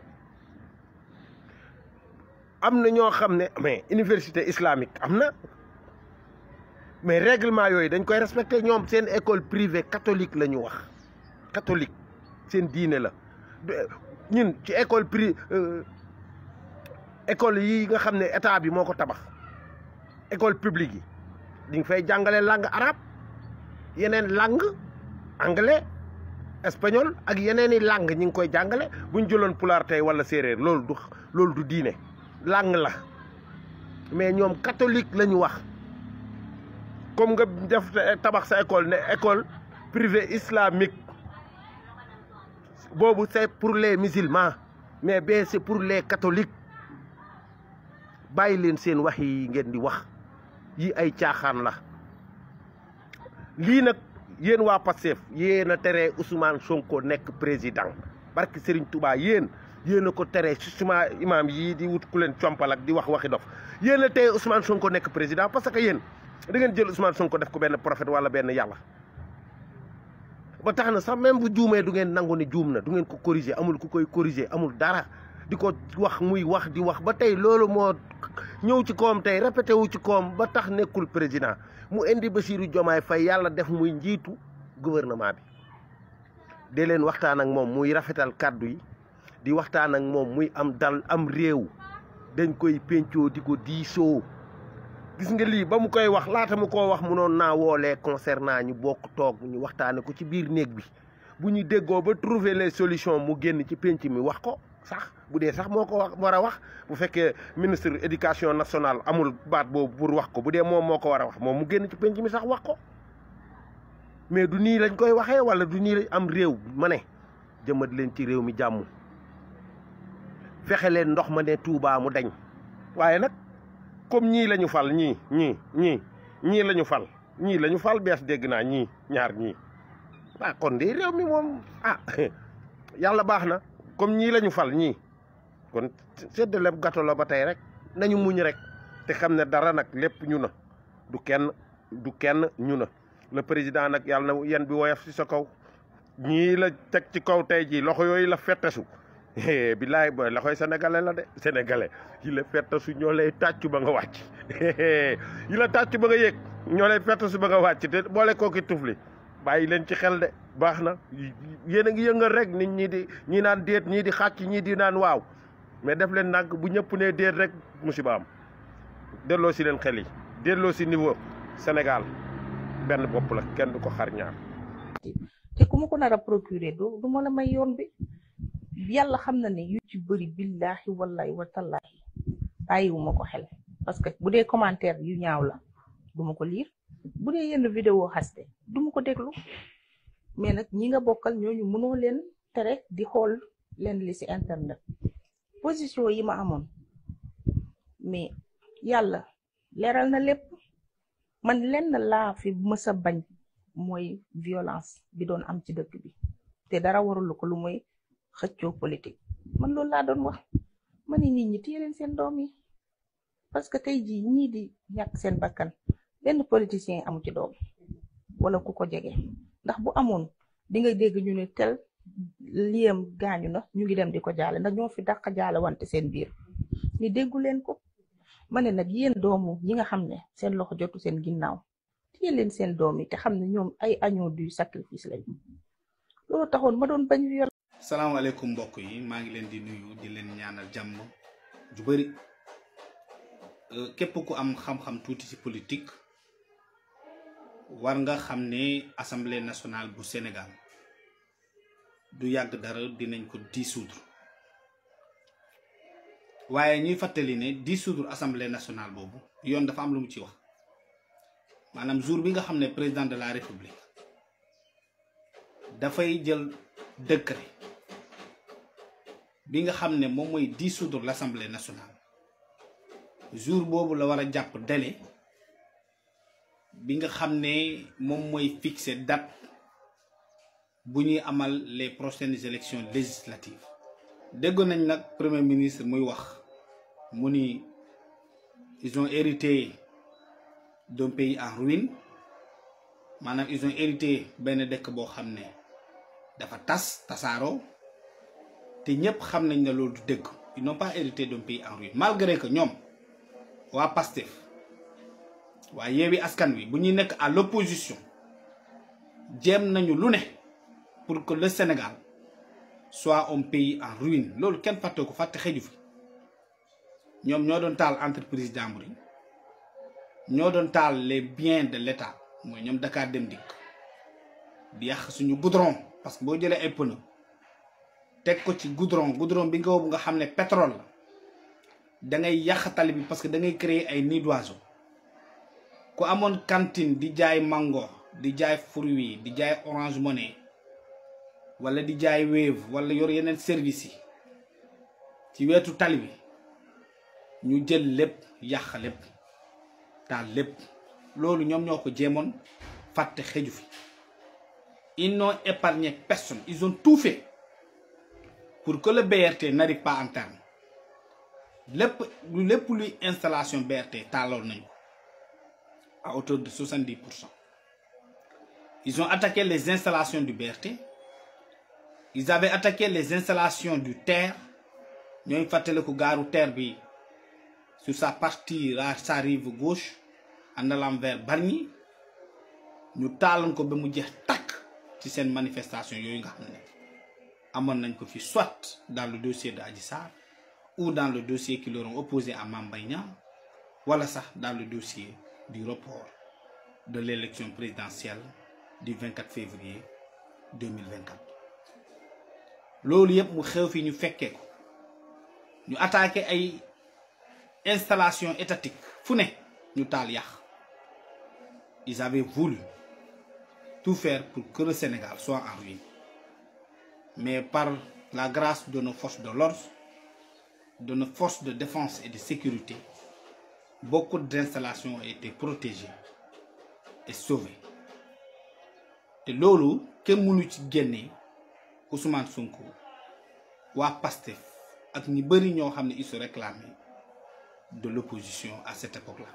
am na ñoo xam ne mais université islamique am na mais règlement yooyu dañ koy respecté ñoom seen école privée catholique la ñu wax catholique seen diine la ñun ci école pri école yi nga xam ne état bi moo ko tabax école publique yi di nga fay jàngale langue arabe yeneen langue anglais espagnol ak yeneen i langue ñi ngi koy jàngale bu ñu jëloon pulaar tey wala séeréer loolu du loolu du diine langue la mais ñoom catholique la ñu wax comme nga def tabax sa école ne école privée islamique boobu c'est pour les musulmans mais bee c'est pour les catholiques bàyyi leen seen wax yi ngeen di wax yi ay caaxaan la lii nag yéen waa Pastef yéen a tere Ousmane Sonko nekk président barke Serigne Touba yéen yéen a ko tere suma imaam yii di wut ku leen compal ak di wax waxi dof yéen a teye Ousmane Sonko nekk président parce que yéen da ngeen jël Ousmane Sonko def ko benn prophète wala benn yàlla ba tax na sax même bu juumee du ngeen nangu ni juum na du ngeen ko corriger amul ku koy corriger amul dara di ko wax muy wax di wax ba tey loolu moo ñëw ci koom tey répété wu ci koom ba tax nekkul président mu indi Bassirou Diomaye Faye yàlla def muy njiitu gouvernement bi dee leen waxtaan ak moom muy rafetal kàddu yi di waxtaan ak moom muy am dal am réew dañ koy pencoo di ko diisoo gis nga lii ba mu koy wax laata mu koo wax munoon naa woolee concernant ñu bokk toog ñu waxtaane ko ci biir néeg bi bu ñu déggoo ba trouver les solutions mu génn ci penc mi wax ko sax bu dee sax moo ko wax war a wax bu fekkee ministre éducation nationale amul baat boobu pour wax ko bu dee moom moo ko war a wax moom mu génn ci penc mi sax wax ko mais du nii lañ koy waxee wala du nii lañ am réew ma ne jëmat leen ci réew mi jàmm fexe leen ndox ma ne Touba mu dañ waaye nag comme ñii la ñu fal ñii ñii ñii ñii la ñu fal ñii la ñu fal bees dégg naa ñii ñaar ñii ah kon de réew mi moom ah yàlla baax na comme ñii la ñu fal ñii kon séddale gâteau la ba tey rek nañu muñ rek te xam ne dara nag lépp ñu na du kenn du kenn ñu na le président nag yàlla na yan bi woyof ci sa kaw ñii la teg ci kaw tey jii loxo yooyu la fettesu bilaay booy loxoy sénégalais la de sénégalais yi la fettesu ñoo lay tàccu ba nga wàcc yi la tàccu ba nga yéeg ñoo lay fettesu ba nga wàcc te boole kooki tufli bàyyi leen ci xel de baax na yéen a ngi yëngal rek nit ñi di ñii naan déet ñii di xàcc ñii di naan waaw mais def leen nag bu ñëpp ne déet rek musiba am delloo si leen xel yi delloo si niveau Sénégal benn bopp la kenn du ko xar ñaar te ku ma ko nar a procurer du du ma la may yoon bi yàlla xam na ne yu ci bëri billahi wallahi wa tallahi bàyyiwuma ko xel parce que bu dee commentaire yu ñaaw la duma ko liir bu dee yenn vidéo xaste duma ko déglu mais nag ñi nga bokkal ñooñu mënoo leen tere di xool leen li ci internet position yi ma amoon mais yàlla leeral na lépp man lenn laa fi mës a bañ mooy violence bi doon am ci dëkk bi te dara warul ko lu mooy xëccoo politique man loolu laa doon wax ma ni nit ñi téye leen seen doom yi parce que tey jii ñii di ñàkk seen bakkan benn politicien amu ci doom wala ku ko jege ndax bu amoon di nga dégg ñu ne tel liyam gaañu na ñu ngi dem di ko jaale ndax ñoo fi dàq jaale wante seen biir ni déggu leen ko ma ne nag yéen doomu yi nga xam ne seen loxo jotu seen ginnaaw téye leen seen doom yi te xam ne ñoom ay agneau du sacrifice lañu loolu taxoon ma doon bañ viol salaamaaleykum mbokk yi maa ngi leen di nuyu di leen ñaanal jàmm ju bëri képp ku am xam-xam tuuti ci politique war nga xam ne assemblée nationale bu Sénégal du yàgg dara dinañ ko dissoudre waaye ñuy fàttali ne dissoudre assemblée nationale boobu yoon dafa am lu mu ci wax maanaam jour bi nga xam ne président de la république dafay jël décret bi nga xam ne moom mooy dissoudre l' assemblée nationale jour boobu la war a jàpp délai bi nga xam ne moom mooy fixer date bu ñuy amal les prochaines élections législatives déggoon nañ nag premier ministre muy wax mu ni ils ont hérité d'un pays en ruine maanaam ils ont hérité benn dëkk boo xam ne dafa tas tasaaroo te ñëpp xam nañ ne loolu du dëgg ils n'ont pas hérité d'un pays en ruine malgré que ñoom waa Pastef waa Yewwi Askan Wi bu ñuy nekk à l'opposition jéem nañu lu ne pour que le Sénégal soit un pays en ruine loolu kenn fàtte ko fàtte xeju fi ñoom ñoo doon taal entreprise jàmbur yi ñoo doon taal les biens de l'État mooy ñoom Dakar Dem Dikk di yàq suñu goudron parce que boo jëlee ay pneu teg ko ci goudron goudron bi nga boobu nga xam ne pétrole la da ngay yàq tali bi parce que da ngay créer ay nids d'oiseaux ku amoon cantine di jaay mango di jaay fruits di jaay orange money wala di jaay wave wala yor yeneen services yi ci wetu tali bi ñu jël lépp yàq lépp taal lépp loolu ñoom ñoo ko jéemoon fàtte xeju fi ils n'ont épargné personne ils ont tout fait pour que le BRT n'arrive pas en terme lépp lépp luy installation BRT taaloon nañu ko à hauteur de 70 pour cent ils ont attaqué les installations du BRT ils avaient attaqué les installations du TER ñooy fàttaliku gaaru TER bi sur sa partie à sa rive gauche en allant vers Bargny ñu taaloon ko ba mu jeex takk ci seen manifestation yooyu nga xam ne amoon nañ ko fi soit dans le dossier de Adji Sarr ou dans le dossier qui leur ont opposé à Mame Mbaye Niang wala sax dans le dossier du report de l'élection présidentielle du 24 février 2024 loolu yëpp mu xew fi ñu fekkee ko ñu attaqué ay installation étatique fu ne ñu taal yàq ils avaient voulu tout faire pour que le Sénégal soit en ruine mais par la grâce de nos forces de l'ordre de nos forces de défense et de sécurité beaucoup d'installations ont été protégées et sauvées te loolu kenn mënu ci génne Ousmane Sonko waa PASTEF ak ñi bëri ñoo xam ne ils se réclamaient de l'opposition à cette époque-là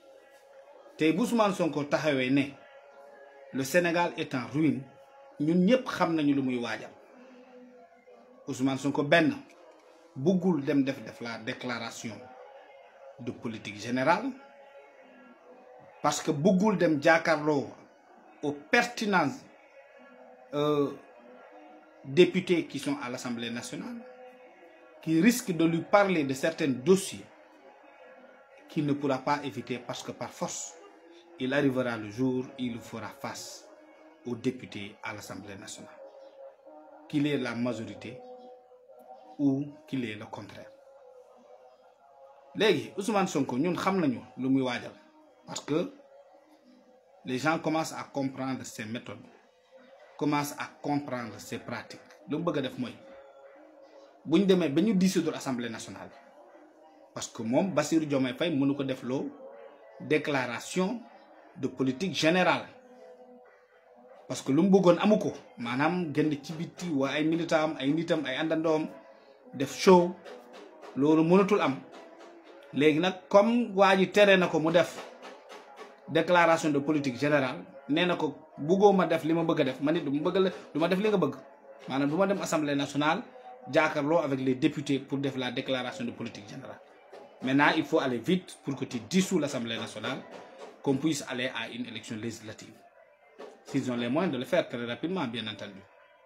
tey bu Ousmane Sonko taxawee ne le Sénégal est en ruine ñun ñëpp xam nañu lu muy waajal Ousmane Sonko benn buggul dem def def la déclaration de politique générale parce que buggul dem jàkkaarloo aux pertinents euh, députés qui sont à l'Assemblée nationale qui risquent de lui parler de certains dossiers qu'il ne pourra pas éviter parce que par force il arrivera le jour où il fera face aux députés à l'Assemblée nationale qu'il ait la majorité ou qu'il ait le contraire léegi Ousmane Sonko ñun xam nañu lu muy waajal parce que les gens commencent à comprendre ses méthodes commencent à comprendre ses pratiques lu mu bëgg a def mooy bu ñu demee ba ñu dissoudre assemblée nationale parce que moom Bassirou Diomaye Faye mënu ko def loo déclaration de politique générale parce que lu mu bëggoon amu ko maanaam génn ci biti waa ay militant am ay nitam ay àndandoom def show loolu mënatul am léegi nag comme waa ji tere na ko mu def déclaration de politique générale nee na ko bëggoo ma def li ma bëgg a def man it du ma bëgg la du ma def li nga bëgg maanaam du ma dem assemblée nationale jàkkaarloo avec les députés pour def la déclaration de politique générale maintenant il faut aller vite pour que tu dissous l'assemblée nationale qu'on puisse aller à une élection législative s'ils ont les moyens de le faire très rapidement bien entendu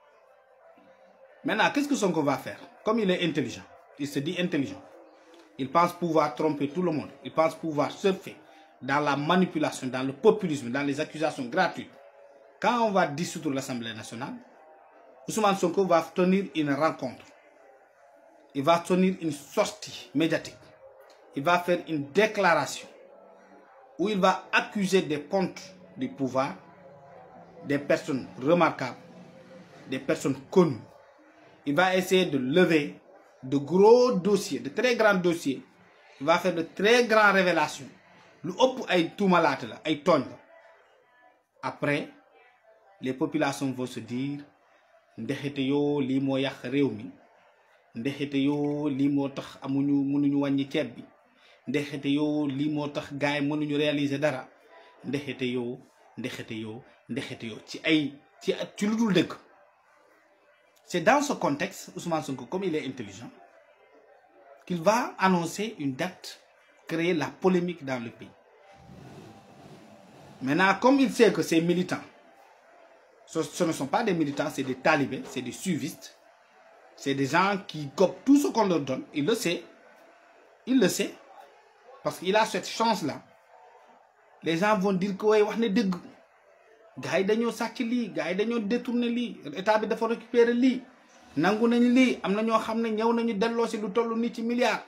maintenant qu'est-ce que Sonko va faire comme il est intelligent il se dit intelligent il pense pouvoir tromper tout le monde il pense pouvoir surfer dans la manipulation dans le populisme dans les accusations gratuites quand on va dissoudre l'Assemblée nationale Ousmane Sonko va tenir une rencontre il va tenir une sortie médiatique il va faire une déclaration où il va accuser des pontes du pouvoir des personnes remarquables des personnes connues il va essayer de lever de gros dossiers de très grands dossiers il va faire de très grandes révélations lu ëpp ay tuumalaate la ay tooñ la après les populations vont se dire ndexete yoo lii moo yàq réew mi ndexete yoo lii moo tax amuñu mënuñu wàññi ceeb bi ndexete yoo lii moo tax gars yi mënuñu réaliser dara ndexete yoo ndexete yoo ndexete yoo ci ay ci ci lu dul dëgg c'est dans ce contexte Ousmane Sonko comme il est intelligent qu'il va annoncer une date créer la polémique dans le pays maintenant comme il sait que ces militants ce, ce ne sont pas des militants c'est des talibés c'est des suivistes c'est des gens qui copient tout ce qu'on leur donne il le sait il le sait parce qu'il a cette chance là les gens vont dire que way wax na dëgg gars yi dañoo sàcc lii gars yi dañoo détourné lii état bi dafa récupérer lii nangu nañu lii am na ñoo xam ne ñëw nañu delloo si lu toll nii ci milliards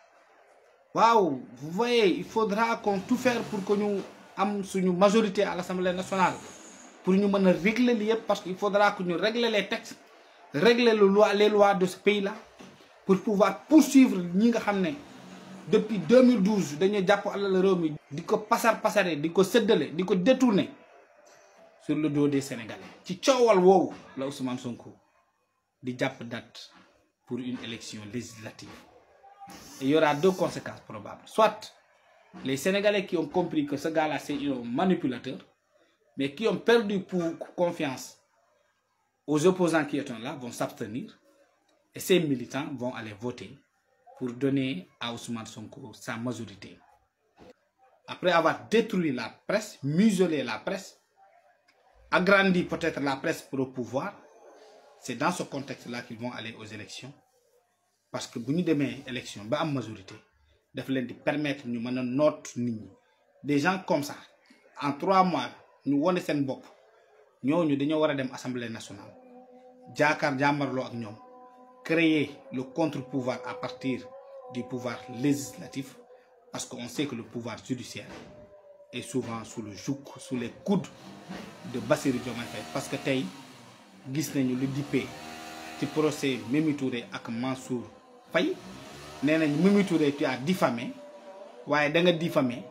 waaw vous voyez il faudra qu'on tout faire pour que ñu am suñu majorité à l'Assemblée nationale pour ñu mën a régler li yëpp parce que il faudra que ñu régler les textes régler le loi les lois de ce pays là pour pouvoir poursuivre ñi nga xam ne depuis 2012 dañuy jàpp alal réew mi di ko pasar pasare di ko séddale di ko détourner sur le dos des Sénégalais ci coowal woowu la Ousmane Sonko di jàpp date pour une élection législative et il y aura deux conséquences probables soit les Sénégalais qui ont compris que ce gars-là c'est un manipulateur mais qui ont perdu pour confiance aux opposants qui étaient là vont s'abstenir et ces militants vont aller voter pour donner à Ousmane Sonko sa majorité. Après avoir détruit la presse, muselé la presse, agrandi peut-être la presse pour le pouvoir, c'est dans ce contexte-là qu'ils vont aller aux élections. Parce que si nous avons une élection, une majorité, daf leen di permettre ñu mën a noot nit ñi des gens comme ça en trois mois ñu wone seen bopp ñooñu dañoo war a dem assemblée nationale jaakaar jàmmarloo ak ñoom créer le contre-pouvoir à partir du pouvoir législatif parce qu'on sait que le pouvoir judiciaire est souvent sous le joug sous les coudes de Bassirou Diomaye Faye parce que tey gis nañu lu dippee ci procès Mimi Touré ak Mansour Faye nee nañ Mimi Touré tu as diffamé waaye da nga diffamé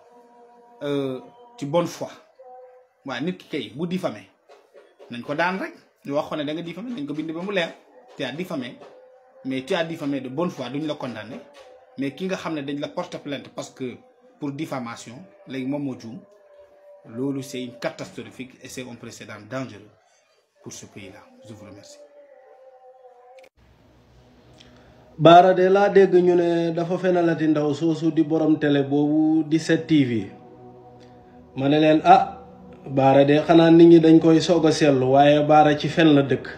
ci bonne foi waaye nit ki kay bu diffamé nañ ko daan rek ñu wax ko ne da nga diffamé nañ ko bind ba mu leer tu as diffamé mais tu as diffamé de bonne foi duñ la condamné mais ki nga xam ne dañ la porte plainte parce que pour diffamation léegi moom moo juum loolu c'est une catastrophique et c'est un précédent dangereux pour ce pays-là je vous remercie. baara de laa dégg ñu ne dafa fenalati ndaw soosu di borom télé boobu di 7TV ma ne leen ah baara de xanaa nit ñi dañ koy soog a seetlu waaye baara ci fen la dëkk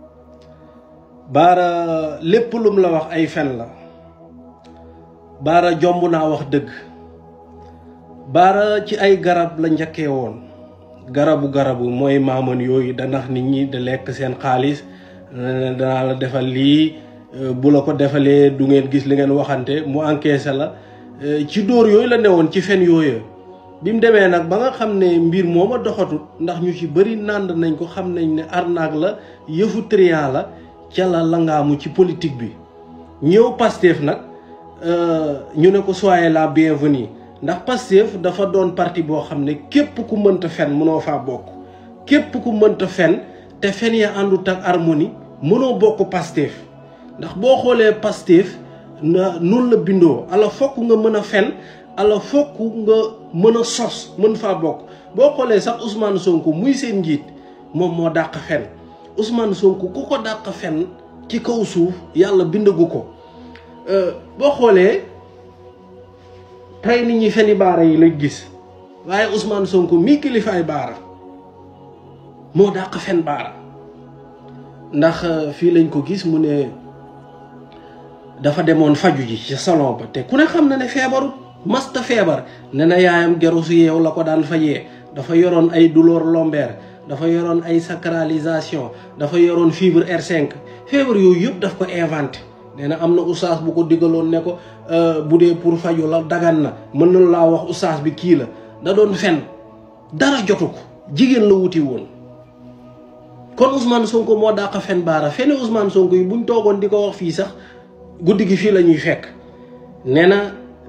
baara lépp lum la wax ay fen la baara jomb naa wax dëgg baara ci ay garab la njëkkee woon garabu garabu mooy maaman yooyu da nax nit ñi da lekk seen xaalis danaa la defal lii bu la ko defalee du ngeen gis li ngeen waxante mu encaissé la ci dóor yooyu la newoon ci fen yooyu bi mu demee nag ba nga xam ne mbir mooma doxatut ndax ñu ci bëri nànd nañ ko xam nañ ne arnaque la yëfu trian la ca la langaamu ci politique bi ñëw Pastef nag ñu ne ko soyez la bienvenue ndax Pastef dafa doon parti boo xam ne képp ku mënta fen mënoo faa bokk képp ku mënta fen te fen ya àndut ak harmonie mënoo bokk Pastef ndax boo xoolee Pastef na noonu la bindoo ala fokk nga mën a fen ala fokk nga mën a sos mën faa bokk boo xoolee sax Ousmane Sonko muy seen njiit moom moo dàq fen Ousmane Sonko ku ko dàq fen ci kaw suuf yàlla bindagu ko boo xoolee tey nit ñi feni baara yi la gis waaye Ousmane Sonko mii kilifaay baara moo dàq fen baara ndax fii lañ ko gis mu ne dafa demoon faju ji ci salon ba te ku ne xam na ne feebaru masta feebar ne na yaayam geru su yeew la ko daan fajee dafa yoroon ay douleur lombaire dafa yoroon ay sacralisation dafa yoroon fibre R5 feebar yooyu yëpp daf ko inventé nee na am na oustaz bu ko digaloon ne ko bu dee pour faju la dagan na mën na laa wax oustaz bi kii la da doon fen dara jotu ko jigéen la wuti woon kon Ousmane Sonko moo dàq fen baara fene Ousmane Sonko yi buñ toogoon di ko wax fii sax guddi gi fii la ñuy fekk nee na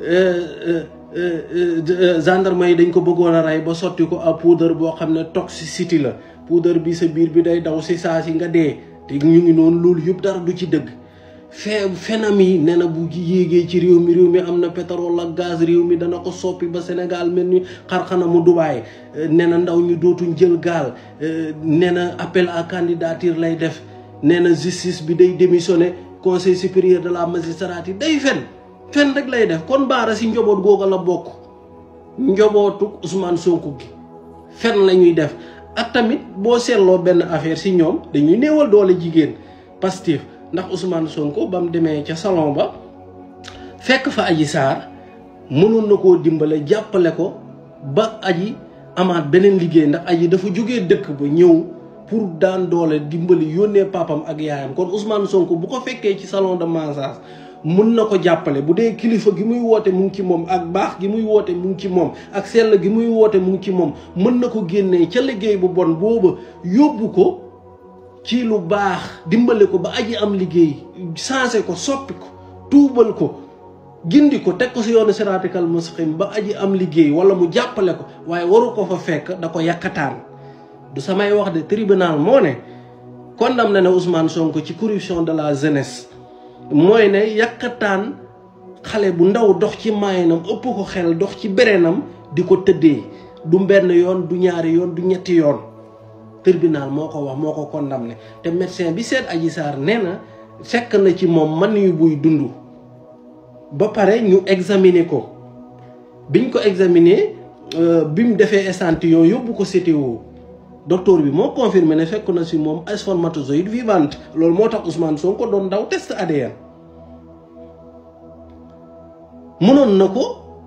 gendarme yi dañ ko bëggoon a rey ba sotti ko ab poudre boo xam ne toxicité la poudre bi sa biir bi day daw si saa si nga dee te ñu ngi noonu loolu yëpp dara du ci dëgg fee fenam yi nee na bu yéegee ci réew mi réew mi am na pétrole ak gaz réew mi dana ko soppi ba Sénégal mel ni xarxana mu Dubaay nee na ndaw ñu dootuñ jël gaal nee na appel à candidature lay def nee na justice bi day démissionné conseil supérieur de la magistrature day fen fen rek lay def kon baara si njoboot googa la bokk njobootu Ousmane Sonko gi fen la ñuy def ak tamit boo seetloo benn affaire si ñoom dañuy néewal doole jigéen Pastef ndax Ousmane Sonko ba mu demee ca salon ba fekk fa Adji Sarr mënoon na koo dimbale jàppale ko ba aji amaat beneen liggéey ndax aji dafa jógee dëkk ba ñëw pour daan doole dimbali yónnee papam ak yaayam kon Ousmane Sonko bu ko fekkee ci salon de massage mun na ko jàppale bu dee kilifa gi muy woote mu ngi ci moom ak baax gi muy woote mu ngi ci moom ak sell gi muy woote mu ngi ci moom mën na ko génnee ca liggéey bu bon booba yóbbu ko ci lu baax dimbale ko ba aji am liggéey sensé ko soppi ko tuubal ko gindi ko teg ko si yoonu siraatikal mustaqim ba aji am liggéey wala mu jàppale ko waaye waru ko fa fekk da ko yàkkataan du samay wax de tribunal moo ne condamné na Ousmane Sonko ci corruption de la jeunesse mooy ne yàkkataan xale bu ndaw dox ci maayinam ëpp ko xel dox ci berenam di ko tëddee du benn yoon du ñaari yoon du ñetti yoon tribunal moo ko wax moo ko condamné te médecin bi seet Adji Sarr nee na fekk na ci moom man yu buy dund ba pare ñu examiner ko biñ ko examiner bi mu defee échantillon yóbbu ko CTO docteur bi moo confirmé ne fekk na si moom spermatozoïde vivante loolu moo tax Ousmane Sonko doon daw test ADN mënoon na ko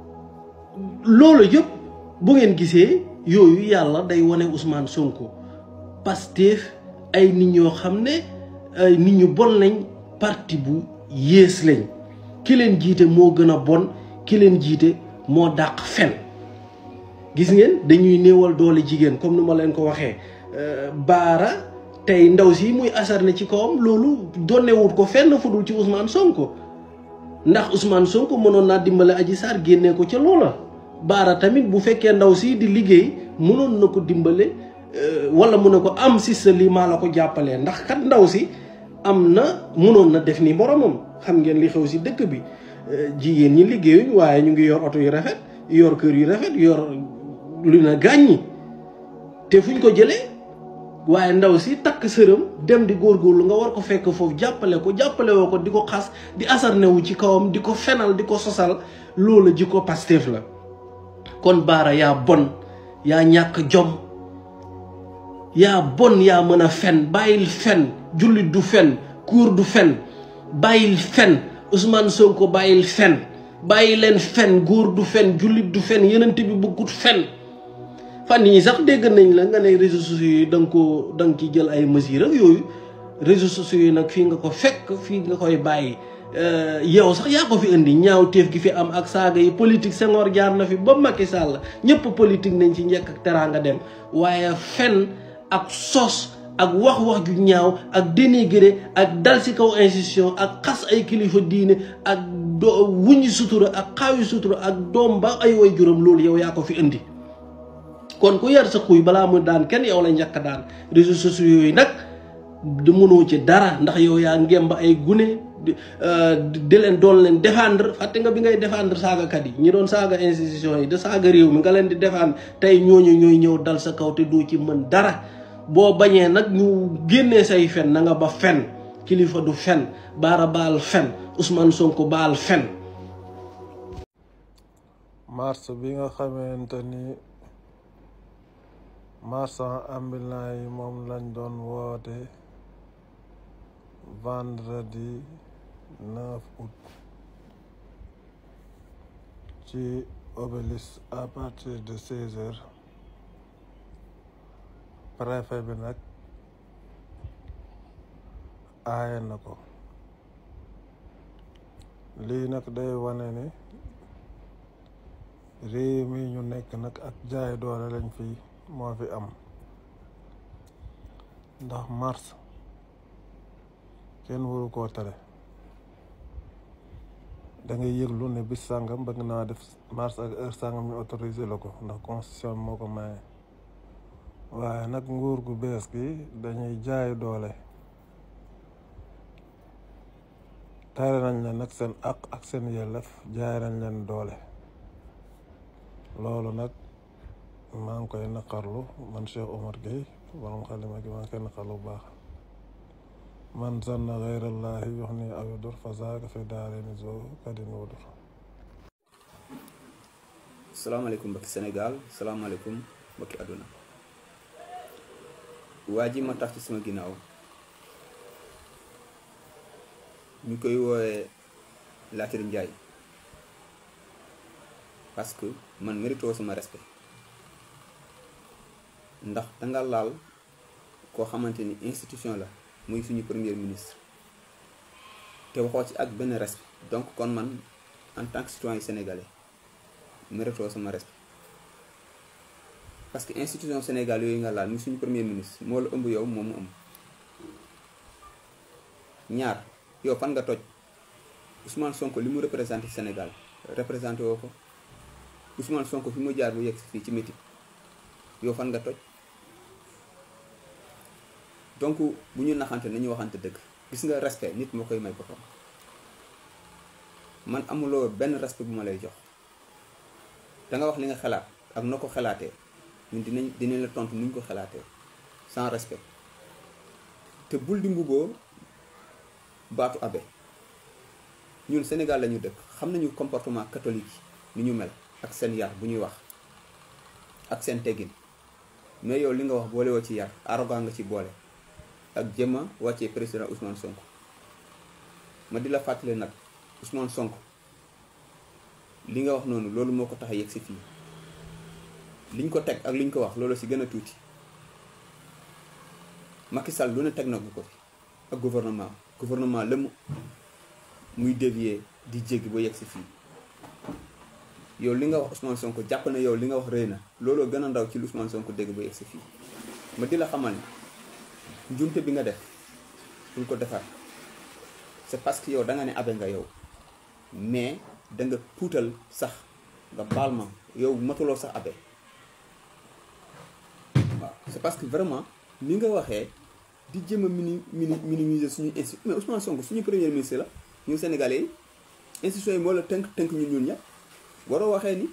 loolu yëpp bu ngeen gisee yooyu yàlla day wane Ousmane Sonko Pastef ay nit ñoo xam ne ay nit ñu bon lañ parti bu yées lañ ki leen jiite moo gën a bon ki leen jiite moo dàq fen gis ngeen dañuy néewal doole jigéen comme ni ma leen ko waxee baara tey ndaw si muy asarne ci kawam loolu donnewut ko fenn fudul ci Ousmane Sonko ndax Ousmane Sonko mënoon naa dimbale Adji Sarr génnee ko ca loola baara tamit bu fekkee ndaw si di liggéey mënoon na ko dimbale wala mu ne ko am si sa lii maa la ko jàppalee ndax kat ndaw si am na mënoon na def ni moromam xam ngeen li xew si dëkk bi jigéen ñi liggéeyuñ waaye ñu ngi yor oto yu rafet yor kër yu rafet yor lu na gàññi te fuñ ko jëlee waaye ndaw si takk sërëm dem di góorgóorlu nga war ko fekk foofu jàppale ko jàppale woo ko di ko xas di asarne wu ci kawam di ko fenal di ko sosal loola ji ko Pastef la kon baara yaa bon yaa ñàkk jom yaa bon yaa mën a fen bàyyil fen jullit du fen kuur du fen bàyyil fen Ousmane Sonko bàyyil fen bàyyi leen fen góor du fen jullit du fen yenent bi bëggut fen fan yi sax dégg nañ la nga ne réseaux sociaux yi da nga ko da nga ci jël ay mesures ak yooyu réseaux sociaux yi nag fii nga ko fekk fii nga koy bàyyi yow sax yaa ko fi indi ñaaw teef gi fi am ak saaga yi politique Senghor jaar na fi ba Macky Sall ñëpp politique nañ ci njëkk ak teraanga dem waaye fen ak sos ak wax-wax ju ñaaw ak dénigré ak dal ci kaw institution ak xas ay kilifa diine ak do wuññi sutura ak xaawi sutura ak doom ba ay way juróom loolu yow yaa ko fi indi kon ku yar sa xuy balaa mu daan kenn yow la njëkk daan réseaux sociaux yooyu nag di mënoo ci dara ndax yow yaa ngemb ay gune di leen doon leen défendre fàtte nga bi ngay défendre saagakat yi ñi doon saaga institution yi de saaga réew mi nga leen di défendre tey ñooñu ñooy ñëw dal sa kaw te doo ci mën dara boo bañee nag ñu génnee say fen na nga ba fen kilifa du fen baara baal fen Ousmane Sonko baal fen mars bi nga xamante ni marchand ambulant yi moom lañ doon woote vendredi 9 août ci obélisque à partir de 16 heures préfet bi nag aaye na ko lii nag day wane ni réew mi ñu nekk nag ak jaay doole lañ fi moo fi am ndax mars kenn waru koo tere da ngay yëglu ne bis sàngam bëgg naa def mars ak heure sàngam ñu autorisé la ko ndax constitution moo ko maye waaye nag nguur gu bees gi dañuy jaay doole tere nañ leen nag seen àq ak seen yelleef jaay nañ leen doole loolu nag maa ngi koy naqarlu man Cheikh Omar Gueye borom xalima gi maa ngi koy naqarlu bu baax man zanna gayrallahi yox ni aw yudur fa zaaka fi daarini zo kadin wudur salaamaaleykum mbokki Sénégal salaamaaleykum mbokki àdduna waa ji ma tax ci sama ginnaaw ñu koy woowee Latir Njaay parce que man méritoo sama respect ndax danga laal koo xamante ni institution la muy suñu premier ministre te waxoo ci ak benn respect donc kon man en tant que citoyen sénégalais méritoo sama respect parce que institution Sénégal yooyu nga laal muy suñu premier ministre moo la ëmb yow moom mu ëmb ñaar yow fan nga toj Ousmane Sonko li mu représenté Sénégal représenté woo ko Ousmane Sonko fi mu jaar bu yegg fii ci métit yow fan nga toj donc bu ñu naxante nañu waxante dëgg gis nga respect nit moo koy may boppam man amuloo benn respect bu ma lay jox danga wax li nga xalaat ak noo ko xalaatee ñun dinañ dinañ la tontu nuñ ko xalaatee sans respect te bul di mbuboo baatu abe ñun Sénégal lañu dëkk xam nañu comportement catholique yi ni ñu mel ak seen yar bu ñuy wax ak seen teggin mais yow li nga wax boole woo ci yar arrogant nga ci boole ak jëmma wàccee président Ousmane Sonko ma di la fàttali nag Ousmane Sonko li nga wax noonu loolu moo ko tax a yegg si fii liñ ko teg ak liñ ko wax loolu si gën a tuuti Macky Sall lu ne teg na ko fi ak gouvernement gouvernement lëmm muy dévier di jéggi ba yegg si fii yow li nga wax Ousmane Sonko jàpp na yow li nga wax rëy na looloo gën a ndaw ci lu Ousmane Sonko dégg ba yegg si fii ma di la xamal ni njumte bi nga def bul ko defar c'est parce que yow da nga ne abe nga yow mais da nga tuutal sax nga baal ma yow matuloo sax abe waaw c'est parce que vraiment ni nga waxee di jëm a mini mini minimiser suñu institut mais Ousmane Sonko suñu premier ministre la ñu Sénégalais yi institution yi moo la tënk tënk ñun ñun ñëpp waroo waxee ni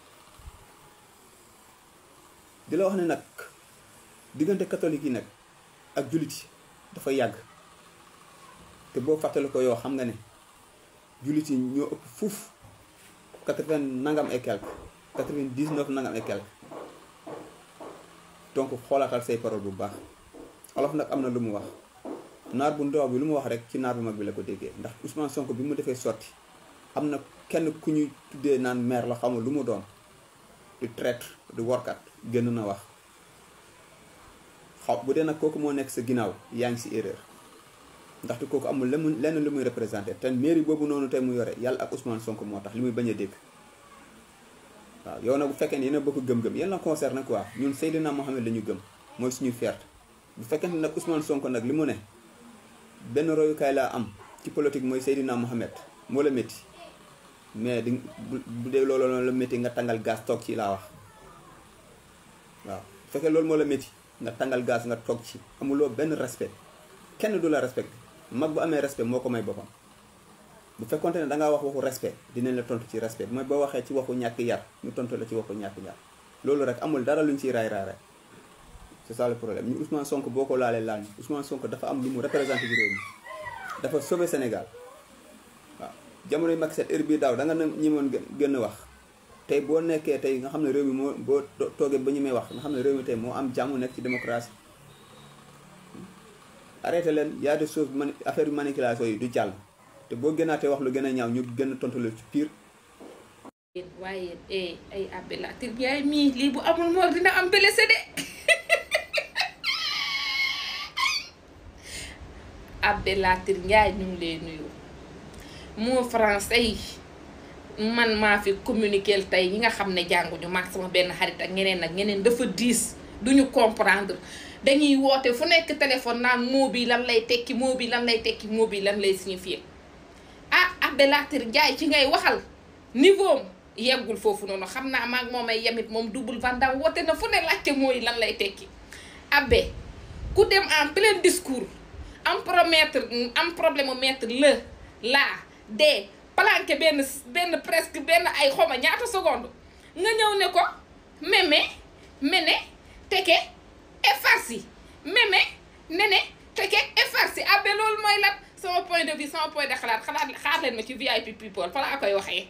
di la wax ne nag diggante catholique yi nag ak jullit yi dafa yàgg te boo fàttali ko yow xam nga ne jullit yi ñoo ëpp fuuf quatre-vingt nangam et quelque quatre-vingt-dix-neuf nangam et quelque donc xoolaatal say parole bu baax olof nag am na lu mu wax naar bu ndaw bi lu mu wax rek ci naar bu mag bi la ko déggee ndax Ousmane Sonko bi mu defee sotti am na kenn ku ñuy tuddee naan maire la xamul lu mu doon di traître di workat génn na wax xaw bu dee nag kooku moo nekk sa ginnaaw yaa ngi si erreur ndaxte kooku amul lenn lenn lu muy représenté te mairie boobu noonu tey mu yore yàlla ak Ousmane Sonko moo tax li muy bañ a dégg waaw yow nag bu fekkee ne yéen a bokk gëm-gëm yéen la concerné quoi ñun Seydina Mohamed la ñu gëm mooy suñuy fierté bu fekkee ne nag Ousmane Sonko nag li mu ne benn royukaay laa am ci politique mooy Seydina Mohamed moo la métti mais di bu dee loolu la métti nga tàngal gaz toog ci laa wax waaw bu fekkee loolu moo la métti nga tàngal gaz nga toog ci amuloo benn respect kenn du la respecté mag bu amee respect moo ko may boppam bu fekkonte ne dangaa wax waxu respect dinañ la tontu ci respect mooy boo waxee ci waxu ñàkk yar ñu tontu la ci waxu ñàkk yar loolu rek amul dara luñ ciy raay raay rek c'est ça le problème ñu Ousmane Sonko boo ko laalee laal ñu Ousmane Sonko dafa am lu mu représenté ci réew mi dafa sauver Sénégal waaw jamono yi Macky Sall heure bii daaw da nga ñi moon gën a wax tey boo nekkee tey nga xam ne réew mi moo boo toogee ba ñu may wax nga xam ne réew mi tey moo am jàmm nekk ci démocratie arrêté leen y a des choses mani affaire manipulation yi du jàll te boo gënaatee wax lu gën a ñaaw ñu gën a tontu la ci pire. waaye eh ay Abbé Latyr Ndiaye mii lii bu amul moor dina am blessé de Abbé Latyr Ndiaye ñu ngi lay nuyu moo français yi man maa fi communiquer tey ñi nga xam ne jànguñu maag sama benn xarit ak ñeneen ak ñeneen dafa diis duñu comprendre dañuy woote fu nekk téléphone naan moo bi lan lay tekki moo bi lan lay tekki moo bi lan lay signifier ah Abbé Latyr Ndiaye ci ngay waxal niveau am yeggul foofu noonu xam naa maag moom ay yemit moom double vandam woote na fu ne laajte mooy lan lay tekki Abbé ku dem en plein discours am promettre am problème mu mettre le la de planqué benn benn presque benn ay xoma ñaata seconde nga ñëw ne ko mémé mene teke effarsi mémé nene teke effarsi Abbé loolu mooy lan sama point de vue sama point de xalaat xalaat xaar leen ma ci VIP people fa laa koy waxee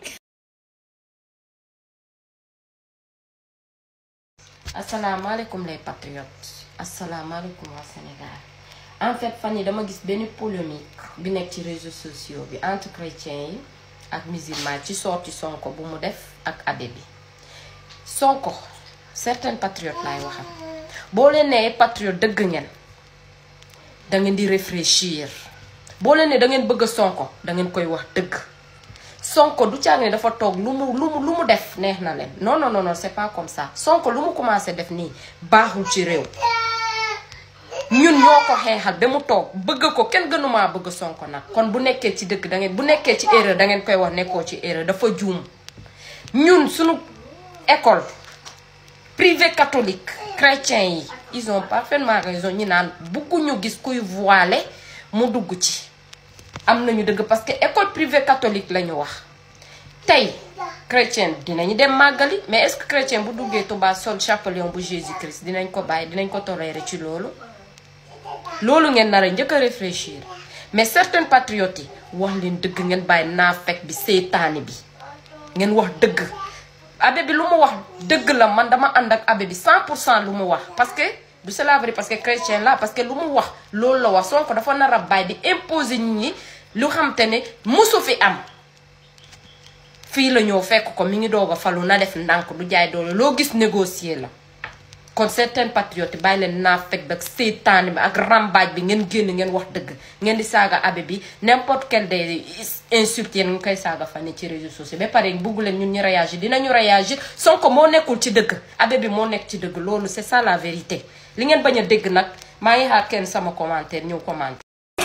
asalaamaaleykum les patriotes asalaamaaleykum waa Sénégal en fait fan yi dama gis benn polémique bi nekk ci réseaux sociaux bi entre chrétiens yi ak musulmans ci sorti Sonko bu mu def ak abbé bi Sonko certains patriotes laay waxal boo leen nee patriote dëgg ngeen da ngeen di réfléchir boo leen ne da ngeen bëgg a sonko da ngeen koy wax dëgg sonko du caag ne dafa toog lu mu lu mu lu mu def neex na leen non non non non c'est pas comme ça sonko lu mu commencé def nii baaxul ci réew ñun ñoo ko xeexal ba mu toog bëgg ko kenn gënumaa bëgg sonko nag kon bu nekkee ci dëgg da ngeen bu nekkee ci erreur da ngeen koy wax nekkoo ci erreur dafa juum ñun suñu école privé catholique chrétien yi ils ont parfaitement raison ñi naan bëgguñu gis kuy voilé mu dugg ci am nañu dëgg parce que école privée catholique la ñu wax tey chrétien dinañu dem màggali mais est-ce que chrétien bu duggee Touba sol chapelion bu Jésus Christ dinañ ko bàyyi dinañ ko tolérer ci loolu loolu ngeen nar a njëkk a réfléchir mais certains patriotes yi wax leen dëgg ngeen bàyyi naafek bi seytaane bi ngeen wax dëgg abbé bi lu mu wax dëgg la man dama ànd ak abbé bi 100 pour cent lu mu wax parce que du c'est la vérité parce que chrétien la parce que lu mu wax loolu la wax Sonko dafa nar a bàyyi di imposer nit ñi lu xam te ne musu fi am fii la ñëw fekk ko mi ngi doog a falu na def ndànk du jaay doole loo gis négocier la kon certains patriotes bàyyi leen naa fekk ak seytaane bi ak rambaaj bi ngeen génn ngeen wax dëgg ngeen di saaga abbé bi n'importe quel des insultes yéen nga koy saaga fan ci réseaux sociaux ba pare bugg leen ñun ñu réagir dinañu réagir Sonko moo nekkul ci dëgg abbé bi moo nekk ci dëgg loolu c'est ça la vérité li ngeen bañ a dégg nag maa ngi xaar kenn sama commentaire ñëw commenter.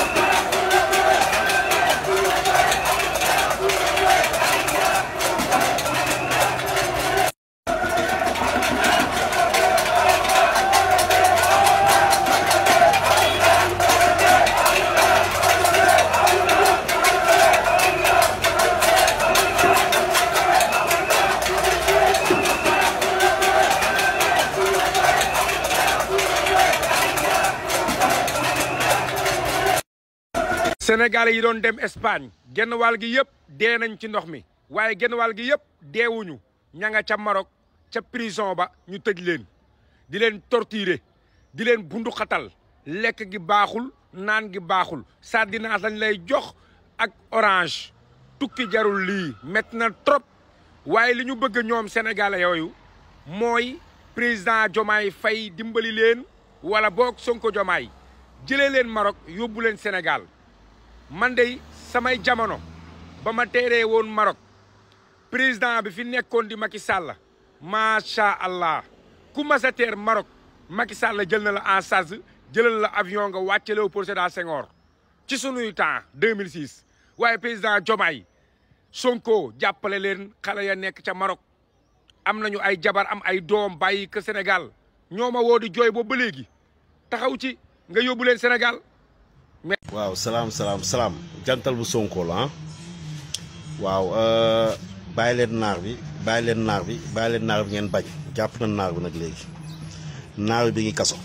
Sénégalais yi doon dem Espagne genn wàll gi yëpp dee nañ ci ndox mi waaye genn wàll gi yëpp deewuñu ña nga ca Maroc ca prison ba ñu tëj leen di leen torturer di leen bundu xatal lekk gi baaxul naan gi baaxul sardinage lañ lay jox ak orange tukki jarul lii métti na trop waaye li ñu bëgg ñoom sénégalais yooyu mooy président Diomaye Faye dimbali leen wala boog Sonko Diomaye jëlee leen Maroc yóbbu leen Sénégal man de samay jamono ba ma teeree woon Maroc président bi fi nekkoon di Macky Sall macha allah ku mas a teer Maroc Macky Sall jël na la en charge jëlal la avion nga wàcce Léopold Sédar Senghor ci sunuy temps 2006 waaye président Diomaye Sonko jàppale leen xale ya nekk ca Maroc am nañu ay jabar am ay doom bàyyi que Sénégal ñoo ma woo di jooy boobu ba léegi taxaw ci nga yóbbu leen Sénégal. waaw salaam salaam salaam jantal bu Sonko la ah waaw bàyyi leen naar bi bàyyi leen naar bi bàyyi leen naar bi ngeen bañ jàpp na naar bi nag léegi naar bi bi ngi kaso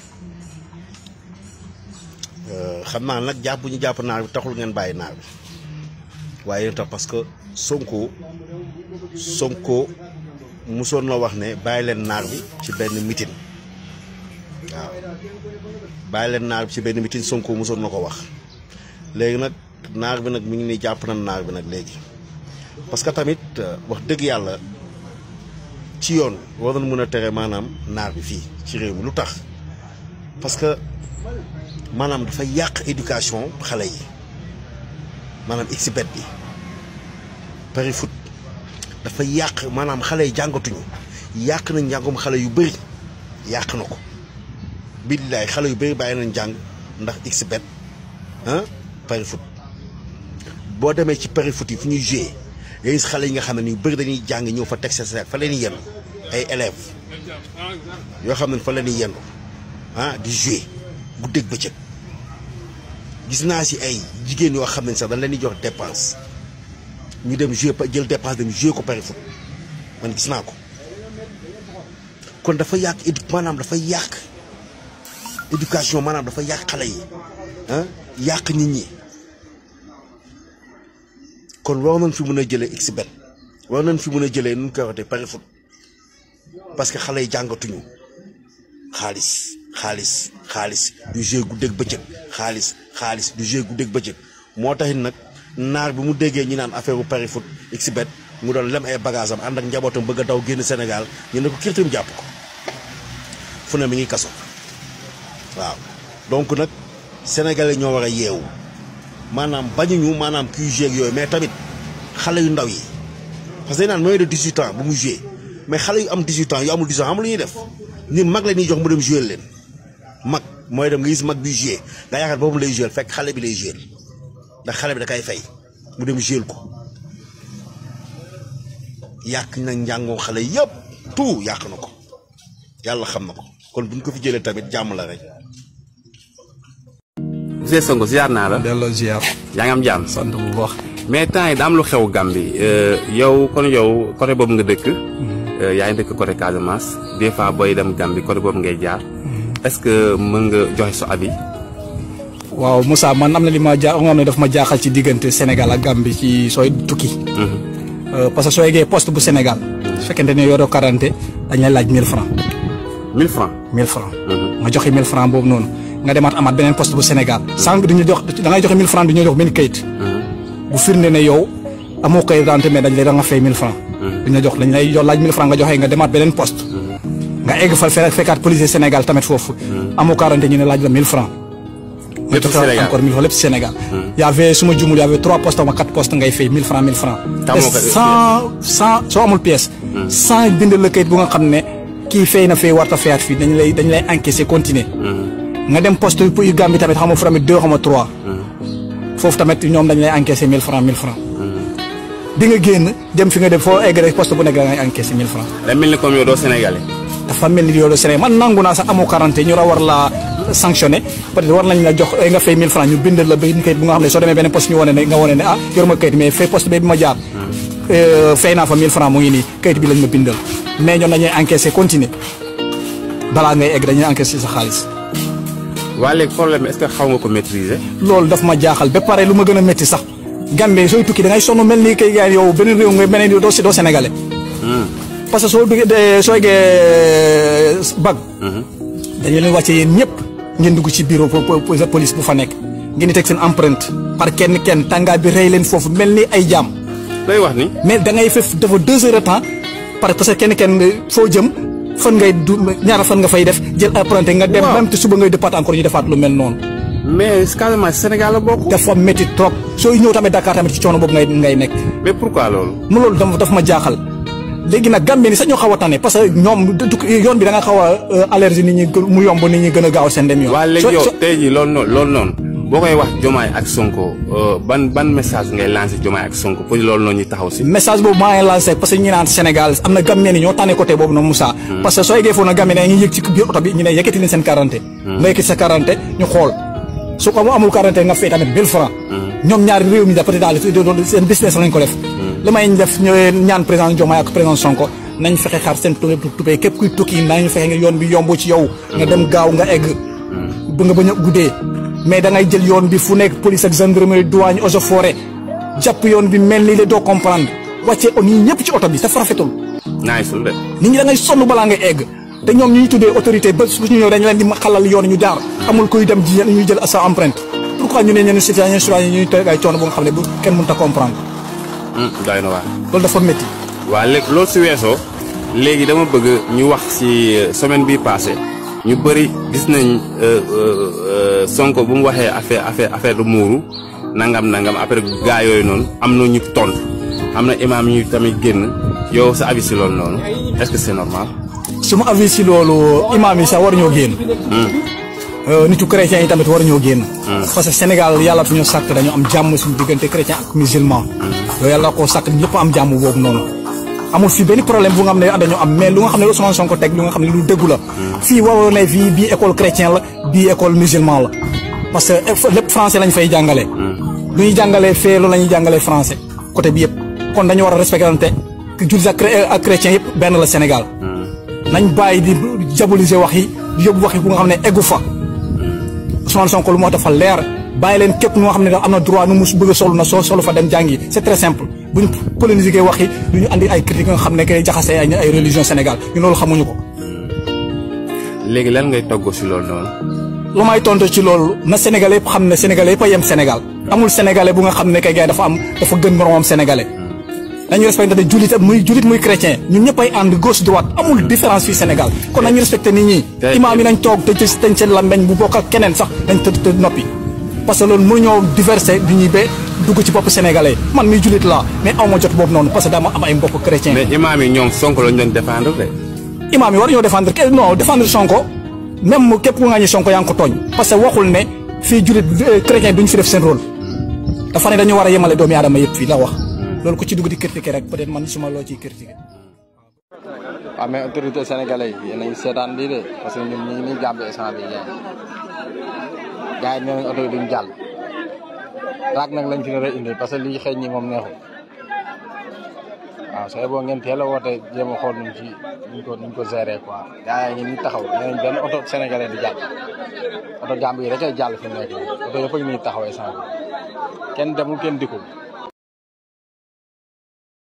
xam naa nag jàpp bu ñu jàpp naar bi taxul ngeen bàyyi naar bi waaye yéen tax parce que Sonko Sonko musoon na wax ne bàyyi leen naar bi ci benn mitin waaw bàyyi leen naar bi ci benn mitin Sonko musoon na ko wax léegi nag naar bi nag mi ngi nii jàpp na naar bi nag léegi parce que tamit wax dëgg yàlla ci yoon war nañ mën a tere maanaam naar bi fii ci réew mi lu tax parce que maanaam dafa yàq éducation xale yi maanaam xbet bi pari foot dafa yàq maanaam xale yi jàngatuñu yàq na njàngum xale yu bëri yàq na ko billaay xale yu bëri bàyyi nañ jàng ndax xbet ah pari foot boo demee ci pari foot yi fu ñuy joué nga gis xale yi nga xam ne ni bëri dañuy jàng ñëw fa teg sa seet fa leen yendu ay élèves yoo xam ne fa leen yendu ah di joué guddeeg bëccëg gis naa si ay jigéen yoo xam ne sax dañ leen di jox dépense ñu dem joué jël dépense dem joué ko pari foot man gis naa ko kon dafa yàq édu maanaam dafa yàq éducation maanaam dafa yàq xale yi ah yàq nit ñi kon war nañ fi mën a jëlee xbet war nañ fi mën a jëlee nu ñu koy waxatee pari foot parce que xale yi jàngatuñu xaalis xaalis xaalis du jeu guddeeg bëccëg xaalis xaalis du jeu guddeeg bëccëg moo taxit nag naar bi mu déggee ñi naan affaire bu pari foot xbet mu doon lem ay bagage am ànd ak njabootam bëgg a daw génn Sénégal ñu ne ko kirtim jàpp ko fu ne mi ngi kaso waaw donc nag sénégalais ñoo war a yeewu maanaam bañuñu maanaam kuy joué ak yooyu mais tamit xale yu ndaw yi parce que dañ naan mooy de 18 ans bu mu joué mais xale yu am 18 ans yu amul 18 ans xam lu ñuy def ñun mag la ñuy jox mu dem joué leen mag mooy dem nga gis mag bi joué nga yaakaar boobu lay joué fekk xale bi lay joué ndax xale bi da kay fay mu dem joué ko yàq na njàngoo xale yëpp tout yàq na ko yàlla xam na ko kon buñ ko fi jëlee tamit jàmm la rek. monsieur Sonko ziar naa la. delloo ziar. yaa ngi am jàmm. sant bu baax. mais temps yi da am lu xew Gambie yow kon yow côté boobu nga dëkk. yaa ngi dëkk côté Casamance des fois booy dem Gambie côté boobu ngay jaar. est-ce que mën nga joxe sa avis. waaw Moussa man am na li ma ja nga xam ne daf ma jaaxal ci diggante Sénégal ak Gambie ci sooy tukki. parce que soo yeggee poste bu Sénégal. su fekkente ne yoroo quarante dañ lay laaj 1000 francs 1000 francs 1000 francs nga joxe 1000 francs boobu noonu nga demaat amaat beneen poste bu Sénégal. sànq dañuy jox da ngay joxe 1000 francs du ñu jox benn kayit. bu firnde ne yow amoo kayit dante mais dañ lay da nga fay 1000 francs duñ la jox dañ lay jox laaj 1000 francs nga joxe nga demaat beneen poste. nga egg fa fekk fekkaat policier Sénégal tamit foofu. amoo quarante ñu ne laaj la 1000 francs nga joxe encore 1000 francs lépp ci Sénégal. y avait su ma jumul y avait trois postes ou quatre postes ngay fay 1000 francs 1000 francs. sans sans soo amul pièce. sans bindal la kayit bu nga xam ne kii fay na fay warta fayaat fii dañ lay dañ lay encaisser continuer. nga dem poste yu Gambie tamit xam nga fu tamit deux xam nga trois. foofu tamit ñoom dañ lay encaisser 1000 francs 1000 francs. di nga génn dem fi nga dem foo egg rek poste bu nekk da ngay encaisser 1000 francs. day mel ni comme yow doo Sénégalais. dafa mel ni yow doo Sénégal man nangu naa sax amoo quarante ñu war la sanctionné peut-être war nañ la jox nga fay 1000 francs ñu bindal la benn kayit bu nga xam ne soo demee beneen poste ñu wane ne nga wane ne ah yor ma kayit mais fay poste bi ma jaar. fay naa fa 1000 francs mu ngi nii kayit bi lañ ma bindal mais ñoom dañuy encaisser continuer balaa ngay egg dañuy encaisser sa xaalis. waa léegi problème est-ce que xaw nga ko maîtriser. loolu daf ma jaaxal ba pare lu ma gën a métti sax Gambie sooy tukki da ngay sonn mel ni kay gars yow beneen réew nga beneen doo doo Sénégalais. parce que soo duggee soo eggee bag. dañu leen wàcce yéen ñëpp ngeen dugg ci bureau police bu fa nekk. ngeen di teg seen empreinte par kenn kenn tàngaay bi rey leen foofu mel ni ay jaam. lay wax ni. mais da ngay fef dafa deux heures de temps parce que kenn kenn foo jëm fan ngay du ñaara fan nga fay def jël empreinte nga dem. même te suba ngay départ encore ñu defaat lu mel noonu. mais Casamance Sénégal la bokk. dafa métti trop sooy ñëw tamit Dakar tamit ci coono boobu ngay ngay nekk. mais pourquoi loolu. mu loolu dafa ma jaaxal. léegi nag Gambie ni sax ñoo xaw a tane parce que ñoom yoon bi da nga xaw a allergie nit ñi mu yomb nit ñi gën a gaaw seen dem yoon. waa léegi yow tey jii loolu noonu loolu noonu boo koy wax Diomaye ak Sonko ban ban message ngay lancé Diomaye ak Sonko pour loolu noonu ñu taxaw si. message boobu maa ngi lancé parce que ñu naan Sénégal am na Gambien ni ñoo tànne côté boobu noonu Moussa. parce que soo eggee foofu nag Gambien dañuy yëg ci biir oto bi ñu ne yëkkati leen seen quarante. nga yëkkati sa quarante ñu xool su ko amul quarante nga fay tamit 1000 francs ñoom ñaari réew mi peut-être daal seen business lañ ko def. li may def ñaan président Diomaye ak président Sonko nañ fexe xar seen tubéy képp kuy tukki nañu fexe nga yoon bi yomb ci yow nga dem gaaw nga egg ba nga bañ a guddee mais da ngay jël yoon bi fu nekk police ak gendarmerie douane eaux et forêt jàpp yoon bi mel ni le doo comprendre wàccee on yi ñëpp ci oto bi dafa rafetul naay sul de nit ñi da ngay sonn balaa ngay egg te ñoom ñu ñu tuddee autorité ba su ñu ñëw dañ leen di xalal yoon ñu jaar amul kuy dem ji ñuy jël sa empreinte pourquoi ñu ne ñenn citoyen citoyen ñuy teg ay coono bu nga xam ne bu kenn mënut a comprendre doy na waar loolu dafa métti waa léegi loolu si weesoo léegi dama bëgg ñu wax ci semaine bi passé ñu bëri gis nañ Sonko bu mu waxee affaire affaire affaire du muuru nangam nangam après gaa yooyu noonu am na ñu tontu am na imaam ñu tamit génn yow sa avis si loolu noonu est-ce que c'est normal. su ma avis si loolu imaam yi sax war ñoo génn. nitu chrétien yi tamit war ñoo génn. parce que Sénégal yàlla fi ñu sàkk dañu am jàmm suñu diggante chrétien ak musulman. yow yàlla koo sàkk ñëpp am jàmm boobu noonu. amul fii benn problème bu nga xam ne dañoo am mais lu nga xam ne Ousmane Sonko teg lu nga xam ne lu dëggu la. fii waroo ne fii bii école chrétien la bii école musulman la. parce que lépp français lañ fay jàngale. lu ñuy jàngalee fee loolu la ñuy jàngalee français côté bi yëpp. kon dañu war a respecté jullit ak chrétien yëpp benn la Sénégal. nañ bàyyi di diaboliser wax yi di yóbbu wax yi bu nga xam ne eggu fa. Ousmane Sonko lu moo dafa leer bàyyi leen képp ñoo xam ne am na droit nu mu bëgg a solu na soo solu fa dem jàngi c'est très simple bu ñu polémique wax yi du ñu andi ay critiques nga xam ne kay jaxasee ay ay religion Sénégal ñu loolu xamuñu ko. léegi lan ngay togg si loolu noonu. lu may tontu ci loolu na Sénégalais yëpp xam ne Sénégalais yëpp a yem Sénégal amul Sénégalais bu nga xam ne kay gars dafa am dafa gën moromam Sénégalais nañu respecté ne julit muy julit muy chrétien ñun ñëpp ay ànd gauche droite amul différence fii Sénégal kon nañu respecté nit ñi imaam yi nañ toog te teñ seen lambeñ bu bokk ak keneen sax nañ të të noppi parce que loolu mënuñoo diverser du ñuy ba dugg ci bopp sénégalais man muy julit laa mais aw ma jot boobu noonu parce que dama am ay mbokk chrétien mais imaam yi ñoom Sonko lañ doon défendre de. imaam yi war ñoo défendre ke non défendre Sonko même képp ku nga ñu Sonko yaa ngi ko tooñ parce que waxul ne fii julit chrétien duñ fi def seen rôle dafa ne dañu war a yemale doomi aadama yëpp fii la wax loolu ku ci dugg di critiquer rek peut-être man suma loo ciy critiquer waaw mais autorité sénégalais yi yéen a ngi seetaan lii de parce que ñun ñu ngi nii Gambie instant bi gars gars yi nee nañ oto yi duñ jàll raak nag lañ fi nar a indi parce que lii xëy ñi moom neexul waaw sooy boo ngeen teel a woote jéem a xool nuñ ci nuñ ko nuñ ko gérer quoi gars yi ngi nii taxaw nee nañ benn oto sénégalais di jàll oto Gambie yi rek ay jàll fi mu nekk nii oto yëpp a ngi nii taxaw instant bi kenn demul kenn dikkul